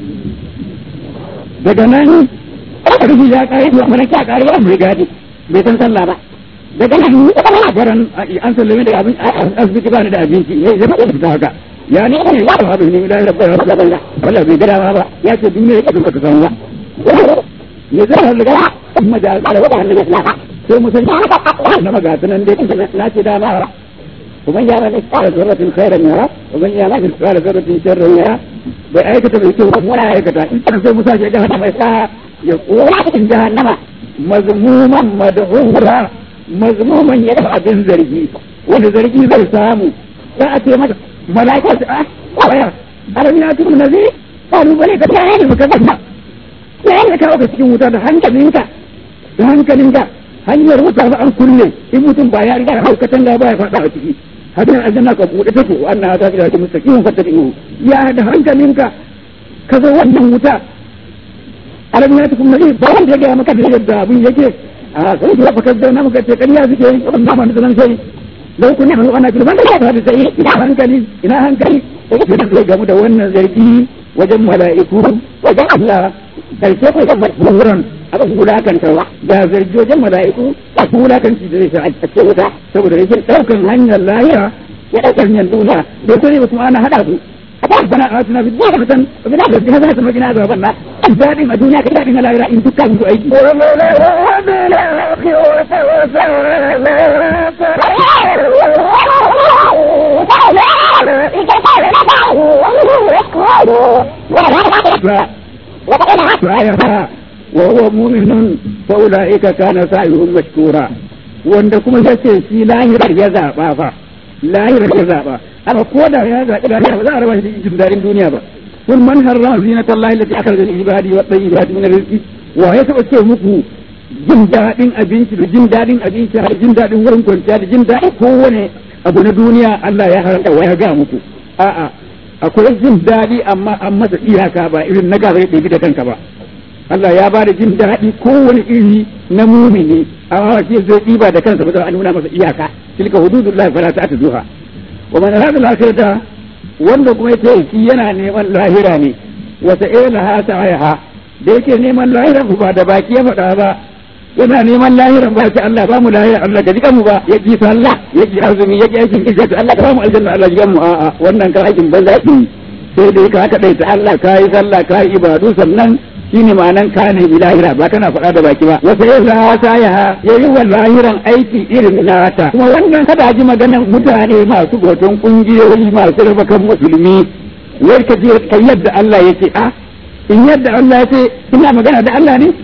daga nan rufi ya kare zuwa mana kya kare ba mu gadi bai san sallah ba daga nan garan an sallame da abin asibiti ba ni da abinci yayi zama da fita haka ya ne ne ya ba ne da rabbar rabbar Allah wallahi bai gada ba ya ce duniya yake duka san ba ne zai har daga kuma da ala wada hannun maslaha sai mu san na maga tunan dai na ce da ma kuma ya ba da tsara zarratin khairan yara kuma ya ba da tsara zarratin sharran yara bai aikata bai ce kuma na aikata in sai musa ya ga mai sa ya kora cikin jahannama mazmuman madhura mazmuman ya da abin zargi wanda zargi zai samu za a ce mata malaika su a waya alam ya tuku nabi qalu bale ka tare da muka banda ne ya kawo ka cikin wuta da hankalinka da hankalinka hanyar wuta ba an kulle in mutum ba ya riga haukatan da ba ya faɗa a ciki hadin aljanna ka buɗe take wa annaha ta ila mustaqim fattabi'u ya da hankalinka ka zo wannan wuta alam ya tukum nabi ba wanda ya ga maka da yadda abin yake a sai da fakar da na muka ce kariya suke yi wannan ba da nan sai lau kun hannu ana kira banda ya da sai ina hankali ina hankali ko da zai gamu da wannan zargi wajen mala'iku wajen Allah karshe ko da wurin aka wulakan tawa da zargi wajen mala'iku a wulakan shi da zai a ce wuta saboda rashin daukan hanyar lahira ya daukar hanyar duniya da sai ba kuma ana hada su ربنا آتنا في الدنيا حسنة وفي الآخرة حسنة وقنا عذاب النار الدائم الدنيا كدائم الآخرة إن تكلموا أيدي وهو مؤمن فأولئك كان سعيهم مشكورا wanda kuma ya ce shi lahirar ya zaɓa fa lahirar ya zaɓa amma ko da ya zaɓi lahira ba za a raba shi jin daɗin duniya ba kun man harra zinatan lahi lati akhraja lil ibadi wa tayyibati min rizqi wa ya taɓa ce muku jin daɗin abinci da jin daɗin abinci da jin daɗin wurin kwanciya da jin daɗin kowane abu na duniya Allah ya haranta wa ya ga muku a'a akwai jin daɗi amma an masa iyaka ba irin na gaba ya ɗebi da kanka ba Allah ya ba da jin daɗi kowane iri na mumini amma shi zai ɗiba da kansa ba za a nuna masa iyaka tilka hududullahi fala ta'tuduha wa man arada al-akhirata wanda kuma yake shi yana neman lahira ne wa sa'ilaha sa'aha da yake neman lahira ba da baki ya faɗa ba yana neman lahira ba sai Allah ba mu lahira Allah ka jika mu ba ya ji sallah ya ji azumi ya ji aikin kisa Allah ka ba mu aljanna Allah jika mu a'a wannan kan aikin banza sai dai ka haka dai ta Allah ka yi sallah ka yi ibadu sannan shine ma'anan ka ne lahira ba kana faɗa da baki ba wata ya za ta ya ya yi wa lahiran aiki irin nata kuma wannan kada ji maganan mutane masu hoton kungiyoyi masu raba kan musulmi wai ka je ka yadda Allah yake a in yadda Allah ya ce ina magana da Allah ne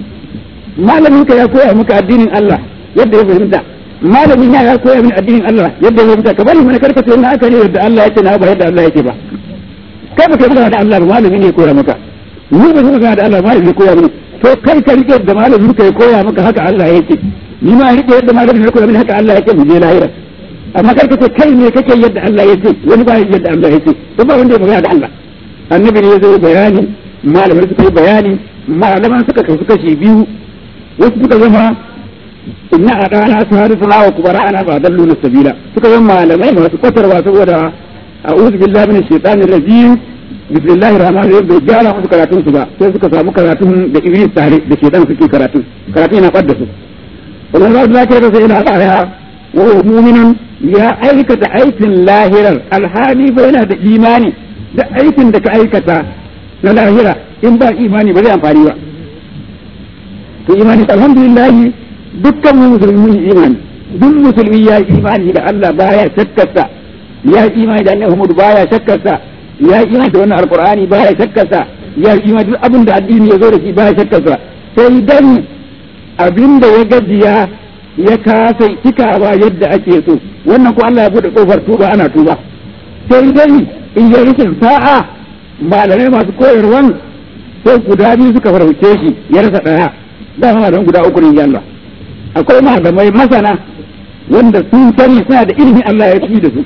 malamin ka ya koya maka addinin Allah yadda ya fahimta malamin ya koya min addinin Allah yadda ya fahimta ka bari mana karkace na aka ne yadda Allah yake na ba yadda Allah yake ba kai ba kai magana da Allah ba malami ne ya koya maka ni ba zama da Allah malami ya koya mini to kai ka rike da malami ka koya maka haka Allah yake ni ma rike yadda malami ya koya mini haka Allah yake mu je lahira amma kar ka ce kai ne kake yadda Allah yake wani ba yadda Allah yake to ba wanda ya magana da Allah annabi ne zai bayani malamai suka yi bayani malaman suka kasu kashi biyu wasu suka zama inna a ɗana su hadu suna wa kubara ana ba dallu na sabila suka zama malamai masu kwatarwa saboda a'udhu billahi minash shaitanir rajim bismillahir rahmanir rahim bai gyara musu karatun su ba sai suka samu karatun da iblis tare da shedan suke karatu karatun yana fadda su wannan za su zaka sai yana tsaya wa mu'minun ya aikata aikin lahirar alhali fa yana da imani da aikin da ka aikata na lahira in ba imani ba zai amfani ba to imani alhamdulillah dukkan mu musulmi mun imani duk musulmi ya imani da Allah baya shakkarsa ya imani da Annabi Muhammad baya shakkarsa ya yi imani da wannan alkur'ani ba ya shakkarsa ya yi imani duk abin da addini ya zo da shi ba ya shakkarsa sai dan abin da ya gajiya ya kasa cikawa yadda ake so wannan ko Allah ya bude kofar tuba ana tuba sai dai in ya rikin sa'a malamai masu koyarwan sai guda biyu suka farauce shi ya rasa daya dama don guda uku ne Allah akwai malamai masana wanda sun sani suna da ilimin Allah ya fi da su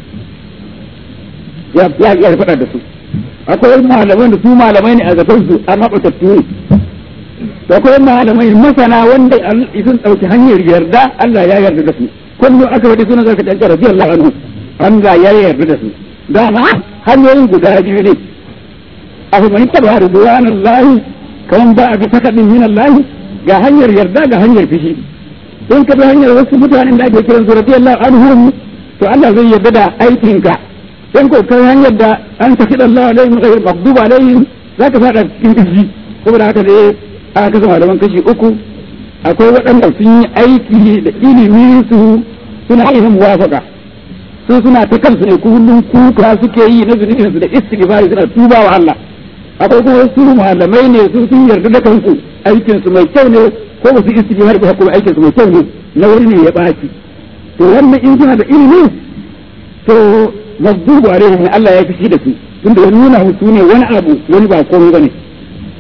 ya ya faɗa da su akwai malamai da su malamai ne a gaban su amma batattu ne akwai malamai masana wanda sun ɗauki hanyar yarda Allah ya yarda da su kullu aka wadi sunan zaka tanka radiyallahu anhu Allah ya yarda da su dama hanyoyin guda biyu ne abu man taba ridwanallahi kaman ba a bi sakadin min Allah ga hanyar yarda ga hanyar fishi in ka bi hanyar wasu mutanen da ake kiran su radiyallahu anhum to Allah zai yarda da aikinka in ko kai hanyar da an tafi da Allah alaihim ghayr maghdubi alaihim zaka fada cikin kishi saboda haka dai aka kasa malaman kashi uku akwai waɗanda sun yi aiki da ilimin su suna yin muwafaka su suna ta kansu ne kullum kuka suke yi na zunubin su da istighfari suna tuba wa Allah akwai kuma su malamai ne su sun yarda da kansu aikin su mai kyau ne ko ba su istighfari ba kuma aikin su mai kyau ne na wani ne ya baki to wannan in suna da ilimi to mazdubu alaihim Allah ya fishi da su tunda ya nuna musu ne wani abu wani ba komai bane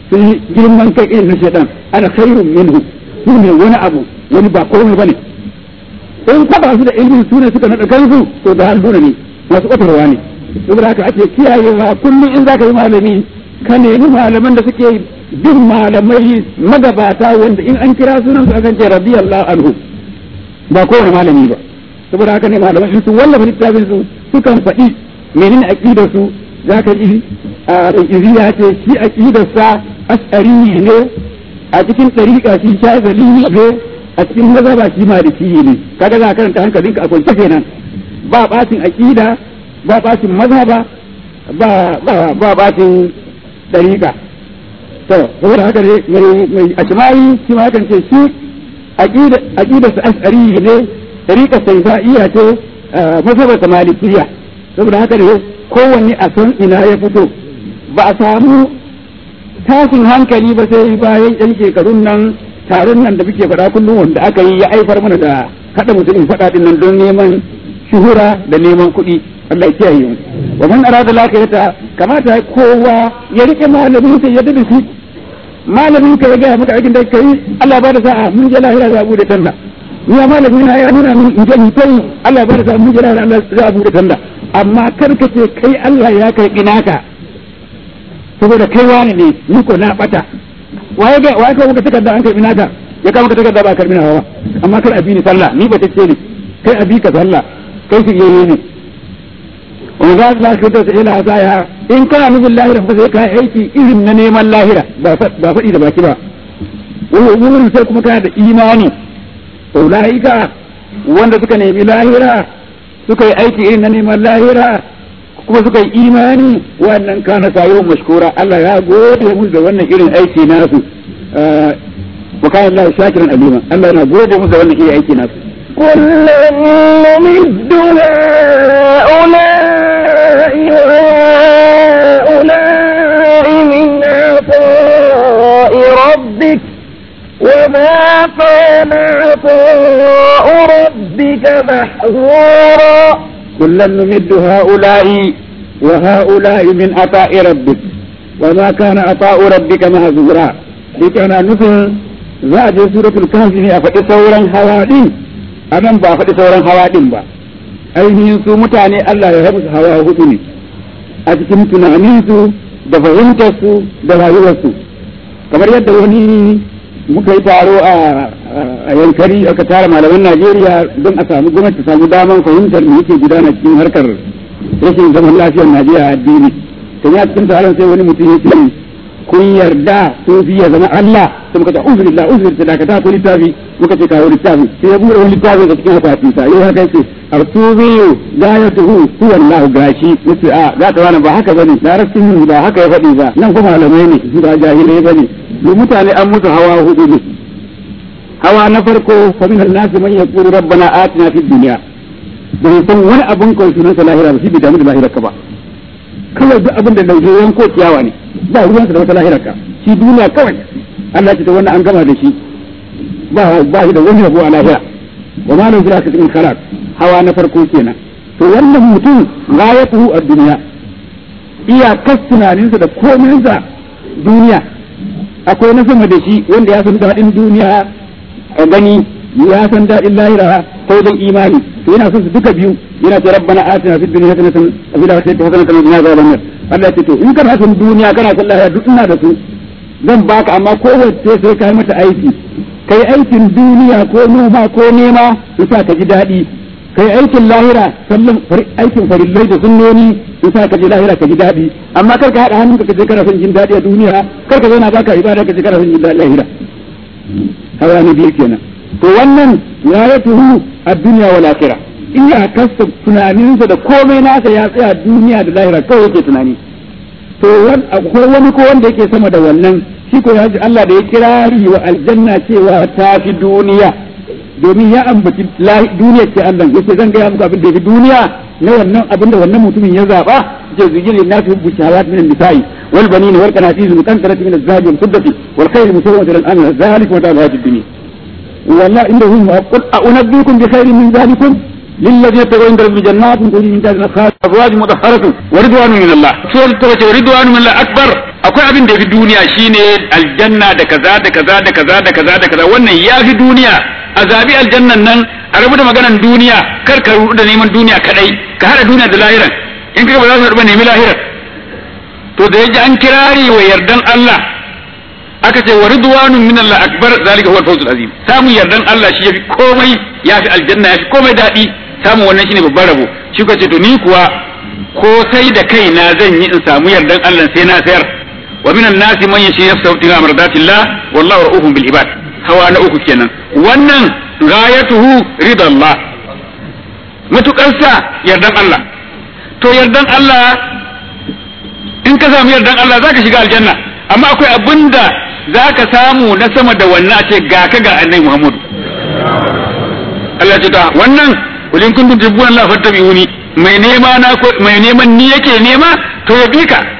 sun yi girman kai irin na shaitan ana khairun minhu su ne wani abu wani ba komai bane in ka ba su da ilimi su ne suka naɗa kansu to da halbuna ne masu ƙwatarwa ne saboda haka ake kiyayewa kullum in za ka yi malami ka nemi malaman da suke bin malamai magabata wanda in an kira sunan su akan ce radiyallahu anhu ba kowane malami ba saboda haka ne malaman in su wallafa littafin su sukan faɗi menene aqidar su zaka ji a iziya ce shi aqidar sa as'ari ne a cikin ɗariƙa shi shazali ne a cikin mazhaba shi maliki ne kaga za ka karanta hankalinka a kwance kenan ba bacin aqida ba bacin mazhaba ba ba ba bacin ɗariƙa to saboda haka ne mai mai ashmai shi ma kan ce shi aqida aqida sa as'ari ne ɗariƙa sai iya ce mazhaba ta malikiya saboda haka ne kowanne a san ina ya fito ba a samu tashin hankali ba sai bayan yan shekarun nan taron nan da muke faɗa kullum wanda aka yi ya aifar mana da haɗa mutumin faɗa din nan don neman shuhura da neman kuɗi Allah ya kiyaye mu wa man arada lakirata kamata kowa ya rike malamin sai ya dace shi malamin ka ya ga maka aikin da kai Allah ba da sa'a mun je lahira za bude tanda ni ya malamin na ya nuna min in je ni kai Allah ba da sa'a mun je lahira Allah za bude tanda amma kar ka ce kai Allah ya kai naka saboda kai wani ne ni ko na bata waye ga waye ka muka takarda an karbi naka ya kama ka takarda ba karbi nawa ba amma kar abi ni sallah ni ba ta ce ni kai abi ka sallah kai su yene ne wa za ka ka ta ila hasaya in kana nufin lahira fa sai ka aiki irin na neman lahira ba ba faɗi da baki ba wurin sai kuma kana da imani ulaika wanda suka nemi lahira suka yi aiki irin na neman lahira kuma suka yi imani wannan kana sayo mashkura Allah ya gode musu da wannan irin aiki nasu wa kana Allah shakiran alima Allah yana gode musu da wannan irin aiki nasu كلا نمد هؤلاء وهؤلاء من عطاء ربك وما كان عطاء ربك محظورا كلا نمد هؤلاء وهؤلاء من عطاء ربك وما كان عطاء ربك مهزورا لكان نفل za a je suratul kahfi ne a faɗi sauran hawa din anan ba faɗi sauran hawa din ba ainihin su mutane Allah ya musu hawa hudu ne a cikin tunaninsu da fahimtarsu da rayuwarsu kamar yadda wani muka yi taro a yankari aka tara malaman Najeriya don a samu gwamnati ta samu daman fahimtar me yake gudana cikin harkar rashin zaman lafiyar Najeriya a addini kan ya cikin taron sai wani mutum ya ce kun yarda sufi ya zama Allah sai muka ce uzbillah uzbillah da ka ta ko littafi muka ce kawo littafi sai ya bude wani littafi da cikin akwatin sa yau haka yake artubi gayatuhu huwa Allah gashi yace a za ta wani ba haka bane larabcin ba haka ya faɗi ba nan kuma malamai ne su ba jahilai bane mu mutane an musu hawa hudu ne hawa na farko fa min an-nas man yaqulu rabbana atina fid dunya bai san wani abun kawai sunan sa lahira ba shi bai damu da lahira ka ba kawai duk abin da lauje yanko ciyawa ne ba ruwan sa da wata lahira ka shi duniya kawai Allah ce ta wannan an gama da shi ba ba shi da wani rabo a lahira wa ma lahu fil min khalaq hawa na farko kenan to wannan mutum ghayatuhu ad-dunya iya tunaninsa da kominsa duniya akwai na sama da shi wanda ya san daɗin duniya a gani ya san daɗin lahira ta wajen imani to yana son su duka biyu yana ce rabbana atina fid dunya hasanatan wa fil akhirati hasanatan wa qina adhaban nar Allah ya ce to in kana son duniya kana son lahira duk ina da su zan baka amma kowace sai kai mata aiki kai aikin duniya ko noma ko nema yasa ka ji daɗi kai aikin lahira sallan aikin farillai da sunnoni yasa ka ji lahira ka ji daɗi amma kar ka haɗa hannunka ka je kana son jin daɗi a duniya kar ka zauna baka ibada ka je kana son jin daɗi a lahira hawa ne biyu kenan to wannan rayatuhu a duniya wal akhirah in ya kasta tunaninsa da komai nasa ya tsaya duniya da lahira kawai yake tunani to akwai wani ko wanda yake sama da wannan shi ko ya ji Allah da ya kirari wa aljanna cewa ta fi duniya domin ya ambaci duniya ce Allah yace zan gaya muku abin da yafi duniya na wannan abin da wannan mutumin ya zaba ce zujin lin nasu hubbu shahawat min an-nisa'i wal banin wal qanatis muqantarati min az-zahabi wal fiddati wal khayl musawwamati lil amr zalika wa ta'ala ad-dunya wallahi inda hum qul a'unabbiukum bi khairin min zalikum للذين اتقوا عند ربهم جنات تجري من تحتها الانهار ازواج مطهرة ورضوان من الله سورة التوبة ورضوان من الله اكبر akwai abin da ya fi duniya shine aljanna da kaza da kaza da kaza da kaza da kaza wannan ya fi duniya a zabi aljannan nan a rabu da maganan duniya kar ka rudu da neman duniya kadai ka hada duniya da lahiran in ka ba za su haɗu ba nemi lahiran to da yaji an kirari wa yardan Allah aka ce wa ridwanun min Allah akbar zalika huwa al-fawzul azim samun yardan Allah shi yafi komai yafi aljanna yafi komai dadi samun wannan shine babban rabo shi ko ce to ni kuwa ko sai da kaina zan yi in samu yardan Allah sai na sayar wa minan nasi man yashi nafsahu tiga mardatillah wallahu ra'ufun bil ibad hawa na uku kenan wannan ghayatuhu ridallah matukarsa yardan Allah to yardan Allah in ka samu yardan Allah zaka shiga aljanna amma akwai abinda zaka samu na sama da wannan a ce ga ka ga annabi Muhammadu Allah ya ce ta wannan kulin kuntum tubbuna Allah fattabi'uni mai nema na mai neman ni yake nema to ya bi ka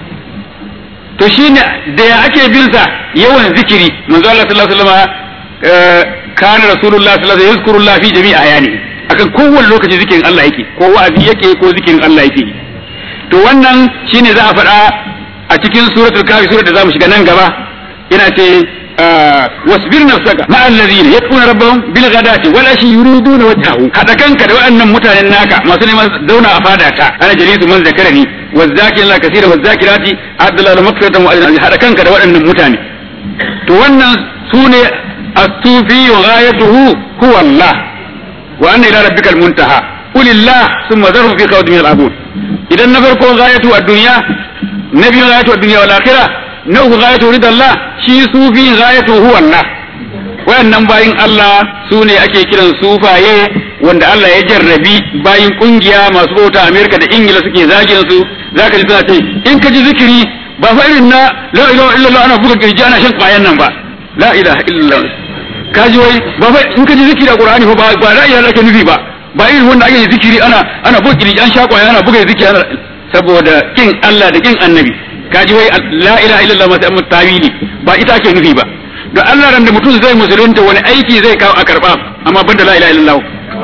to shine da ya ake bin sa yawan zikiri manzo Allah sallallahu alaihi wasallam kana rasulullah sallallahu alaihi wasallam yazkurullah fi jami'i ayani akan kowane lokaci zikirin Allah yake ko wa'azi yake ko zikirin Allah yake to wannan shine za a faɗa a cikin suratul kafi surar da zamu shiga nan gaba ina ce wasbir nafsaka ma allazina yad'una rabbahum bil ghadati wal ashi yuriduna wajhahu hada kanka da waɗannan mutanen naka masu neman zauna a fada ta ana jalisu man zakarani wazakirin la kaseera wazakirati adala la maghfiratan wa ajran hada kanka da waɗannan mutane to wannan sune as-sufi wa ghayatuhu huwa Allah wa anna ila rabbikal muntaha qulillah thumma dharhum fi khawdin yal'abun idan na farko ghayatu ad-dunya na biyu ghayatu ad-dunya wal akhirah na uku ghayatu ridallah shi sufi ghayatu huwa Allah wayannan bayin Allah su ne ake kiran sufaye wanda Allah ya jarrabi bayin kungiya masu bauta Amerika da Ingila suke zagin su zaka ji suna ce in ka ji zikiri ba fa irin na la ilaha illallah ana buga kirji ana shan kwayan nan ba la ilaha illallah ka ji wai ba fa in ka ji zikiri a Qur'ani fa ba ba la ilaha illallah nufi ba ba irin wanda ake zikiri ana ana buga kirji an sha kwaya ana buga zikiri ana saboda kin Allah da kin annabi kaji wai la ilaha illallah masu amma tawili ba ita ake nufi ba da Allah ran da mutum zai musulunta wani aiki zai kawo a karba amma banda la ilaha illallah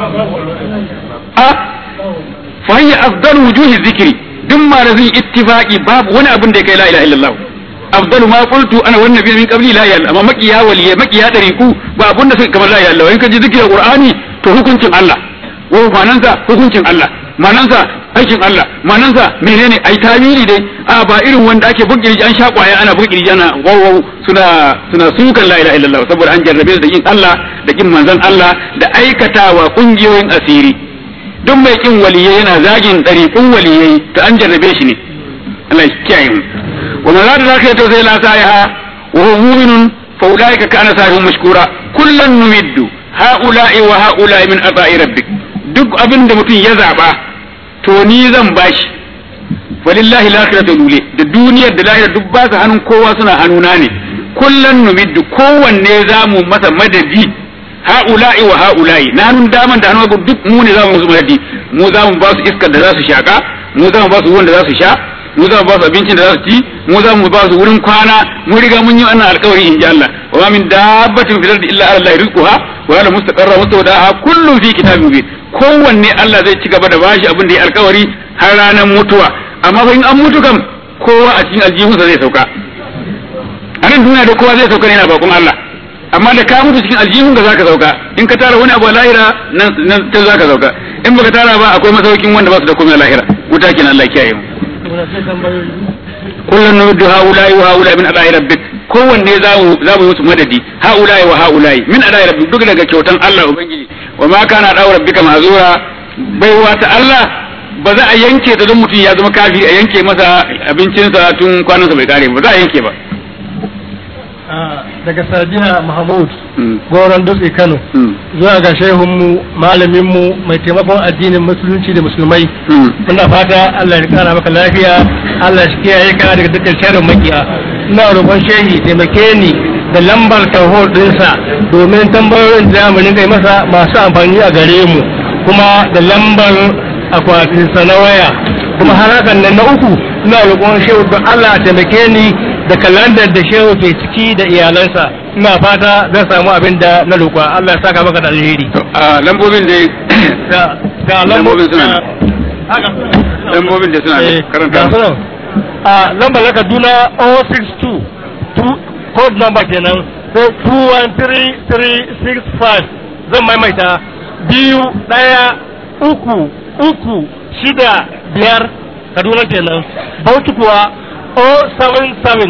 a fa hiya afdal wujuhi dhikri duk ma da zai ittifaqi babu wani abin da ya kai la ilaha illallah afdalu ma qultu ana wan nabiy min qabli la ilaha amma makiya waliye makiya dariku ba abin da suka kamar la ilaha illallah in ka ji zikirin qur'ani to hukuncin Allah wa manansa hukuncin Allah manansa aikin Allah manansa menene ai tawili dai a ba irin wanda ake bugirji an sha kwaya ana bugirji ana wawaw suna suna sukan la ilaha illallah saboda an jarrabe da kin Allah da kin manzon Allah da aikatawa kungiyoyin asiri duk mai kin waliyai yana zagin ɗariƙun waliyai to an jarrabe shi ne Allah ya kiyaye mu wa man zata zaka to sai la sa'iha wa huwa mu'minun fa ulaika kana sa'ihum mashkura kullan numiddu ha'ula'i wa ha'ula'i min ata'i rabbik duk abin da mutum ya zaba to ni zan bashi walillahi lakhiratu lule da duniyar da lahira duk ba su hannun kowa suna hannuna ne kullan numiddu kowanne zamu masa madadi ha'ula'i wa ha'ula'i na hannun daman da hannun hagu duk mu ne zamu musu madadi mu zamu ba su iskar da za su shaka mu zamu ba su ruwan da za su sha mu zamu ba su abincin da za su ci mu zamu ba su wurin kwana mu riga mun yi wannan alƙawari in ji Allah wa ma min dabbatin fil ardi illa ala Allah rizquha wa ala mustaqarra mustawdaha kullu fi kitabin mubin kowanne Allah zai ci gaba da bashi abin da ya alƙawari har ranar mutuwa amma fa in an mutu kam kowa a cikin aljihunsa zai sauka a nan duniya da kowa zai sauka ne yana bakon Allah amma da ka mutu cikin aljihun ka zaka sauka in ka tara wani abu a lahira nan nan ta zaka sauka in baka tara ba akwai masaukin wanda ba su da komai a lahira wuta kenan Allah ya kiyaye mu kullun nuddu haula'i wa haula'i min adai rabbik kowanne za mu za mu musu madadi haula'i wa haula'i min adai rabbik duk daga kyautan Allah ubangiji wa ma kana da rabbika mazura baiwa ta Allah ba za a yanke ta don mutum ya zama kafiri a yanke masa abincinsa tun kwanansa bai kare ba za a yanke ba daga Sadina Mahmud goron dutse Kano zuwa ga shehunmu malaminmu mai taimakon addinin musulunci da musulmai muna fata Allah ya kara maka lafiya Allah shi kiyaye ka daga dukkan sharrin makiya ina roƙon shehi taimake ni da lambar tarho ɗinsa domin tambayoyin da mu kai masa masu amfani a gare mu kuma da lambar akwatinsa na waya kuma har hakan nan na uku ina roƙon shehu don Allah taimake ni da kalandar da shehu ke ciki da iyalansa ina fata zan samu abin da na roƙa Allah ya saka maka da alheri a lambobin dai da ga Lambobin suna nan. haka lambobin da suna Eh, nan karanta ga musu. sunan. a lambar na Kaduna 062 two- code number kenan sai 213365 zan maimaita biyu ɗaya uku uku shida biyar Kaduna kenan Bauchi kuwa 077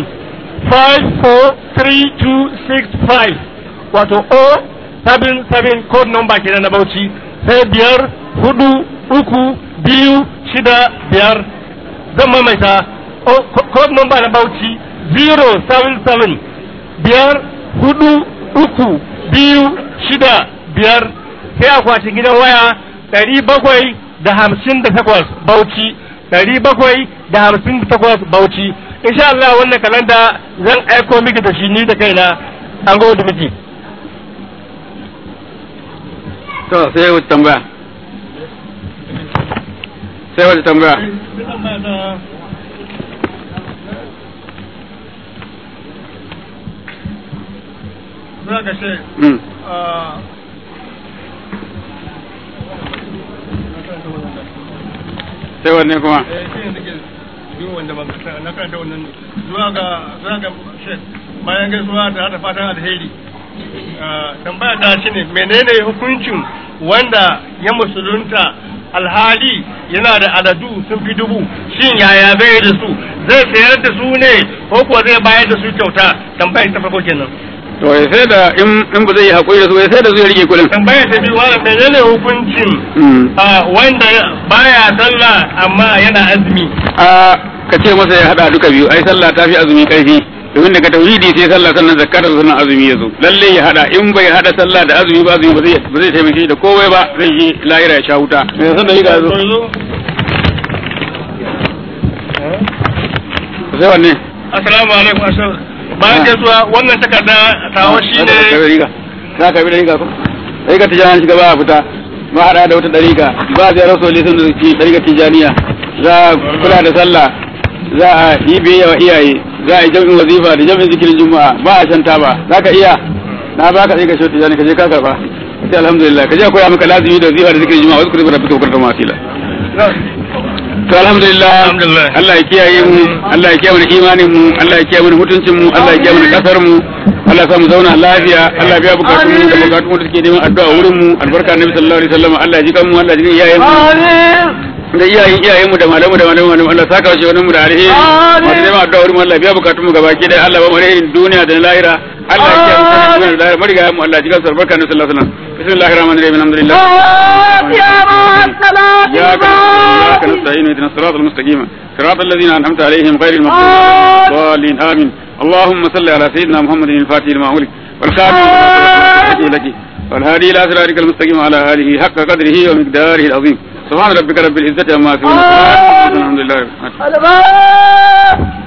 543265 wato 077 code number kenan na Bauchi sai biyar hudu uku biyu shida biyar zan maimaita o- co- code number na Bauchi 077 biyar hudu uku biyu shida biyar sai akwatin gidan waya ɗari bakwai da hamsin da takwas Bauchi ɗari bakwai da hamsin da takwas Bauchi insha Allah wannan kalanda zan aiko miki da shi ni da kaina an gode miki to sai wata tambaya sai wata tambaya Za ka ce, Mm. sai wanne kuma zuwa ga zuwa ga shek bayan gaisuwa da hada fatan alheri tambaya ta shi ne menene hukuncin wanda ya musulunta alhali yana da aladu sun fi dubu shin yaya zai da su zai sayar da su ne ko kuwa zai bayar da su kyauta tambaya ta farko kenan to ya sai da in in ba zai yi hakuri da su ya sai da su ya rike kuɗin tambaya ta biyu wala menene hukuncin Mm. a wanda baya sallah amma yana azumi a ka ce masa ya hada duka biyu ai sallah ta fi azumi karfi domin daga tauhidi sai sallah sannan zakka da sannan azumi ya zo lalle ya hada in bai hada sallah da azumi ba azumi ba zai ba zai taimake shi da komai ba zai yi lahira ya sha wuta me san da yiga zo sai wanne assalamu alaikum assalamu bayan gaisuwa wannan takarda tawa shi Za ka ne riga za ka bi riga ko riga tijani shiga ba a fita ba hada da wata dariƙa ba zai rasu lisan da ke dariƙa tijaniya za a kula da sallah za a yi biyayya wa iyaye za a yi jam'in wazifa da jam'in zikirin juma'a ba a shanta ba za ka iya na ba ka sai ka shi tijani ka je ka karba sai alhamdulillah ka je koya maka lazimi da wazifa da zikirin juma'a wasu kuma rabbika wa karka masila to alhamdulillah Alhamdulillah. Allah ya kiyaye mu Allah ya kiyaye mana imanin mu Allah ya kiyaye mana mutuncin mu Allah ya kiyaye mana kasar mu Allah ya sa mu zauna lafiya Allah ya biya bukatun mu da bukatun mu da suke neman addu'a wurin mu albarka annabi sallallahu alaihi wasallam Allah ya ji kan mu Allah ya ji kan iyayen mu da iyayen iyayen mu da malamu da malamu malamu Allah saka shi wannan mu da alheri masu neman addu'a wurin mu Allah ya biya bukatun mu gabaki da Allah ba mu alherin duniya da na lahira Allah ya kiyaye mu da duniya da lahira mariga mu Allah ya ji kan albarka annabi sallallahu alaihi wasallam bismillahir rahmanir rahim alhamdulillah إياك إياك نستعين اهدنا الصراط المستقيم صراط الذين أنعمت عليهم غير المغضوب عليهم ولا الضالين آمين اللهم صل على سيدنا محمد الفاتح لما أغلق والخاتم لما سبق لك والهادي إلى صراطك المستقيم على آله حق قدره ومقداره العظيم سبحان ربك رب العزة عما يصفون وسلام على المرسلين. الحمد لله رب العالمين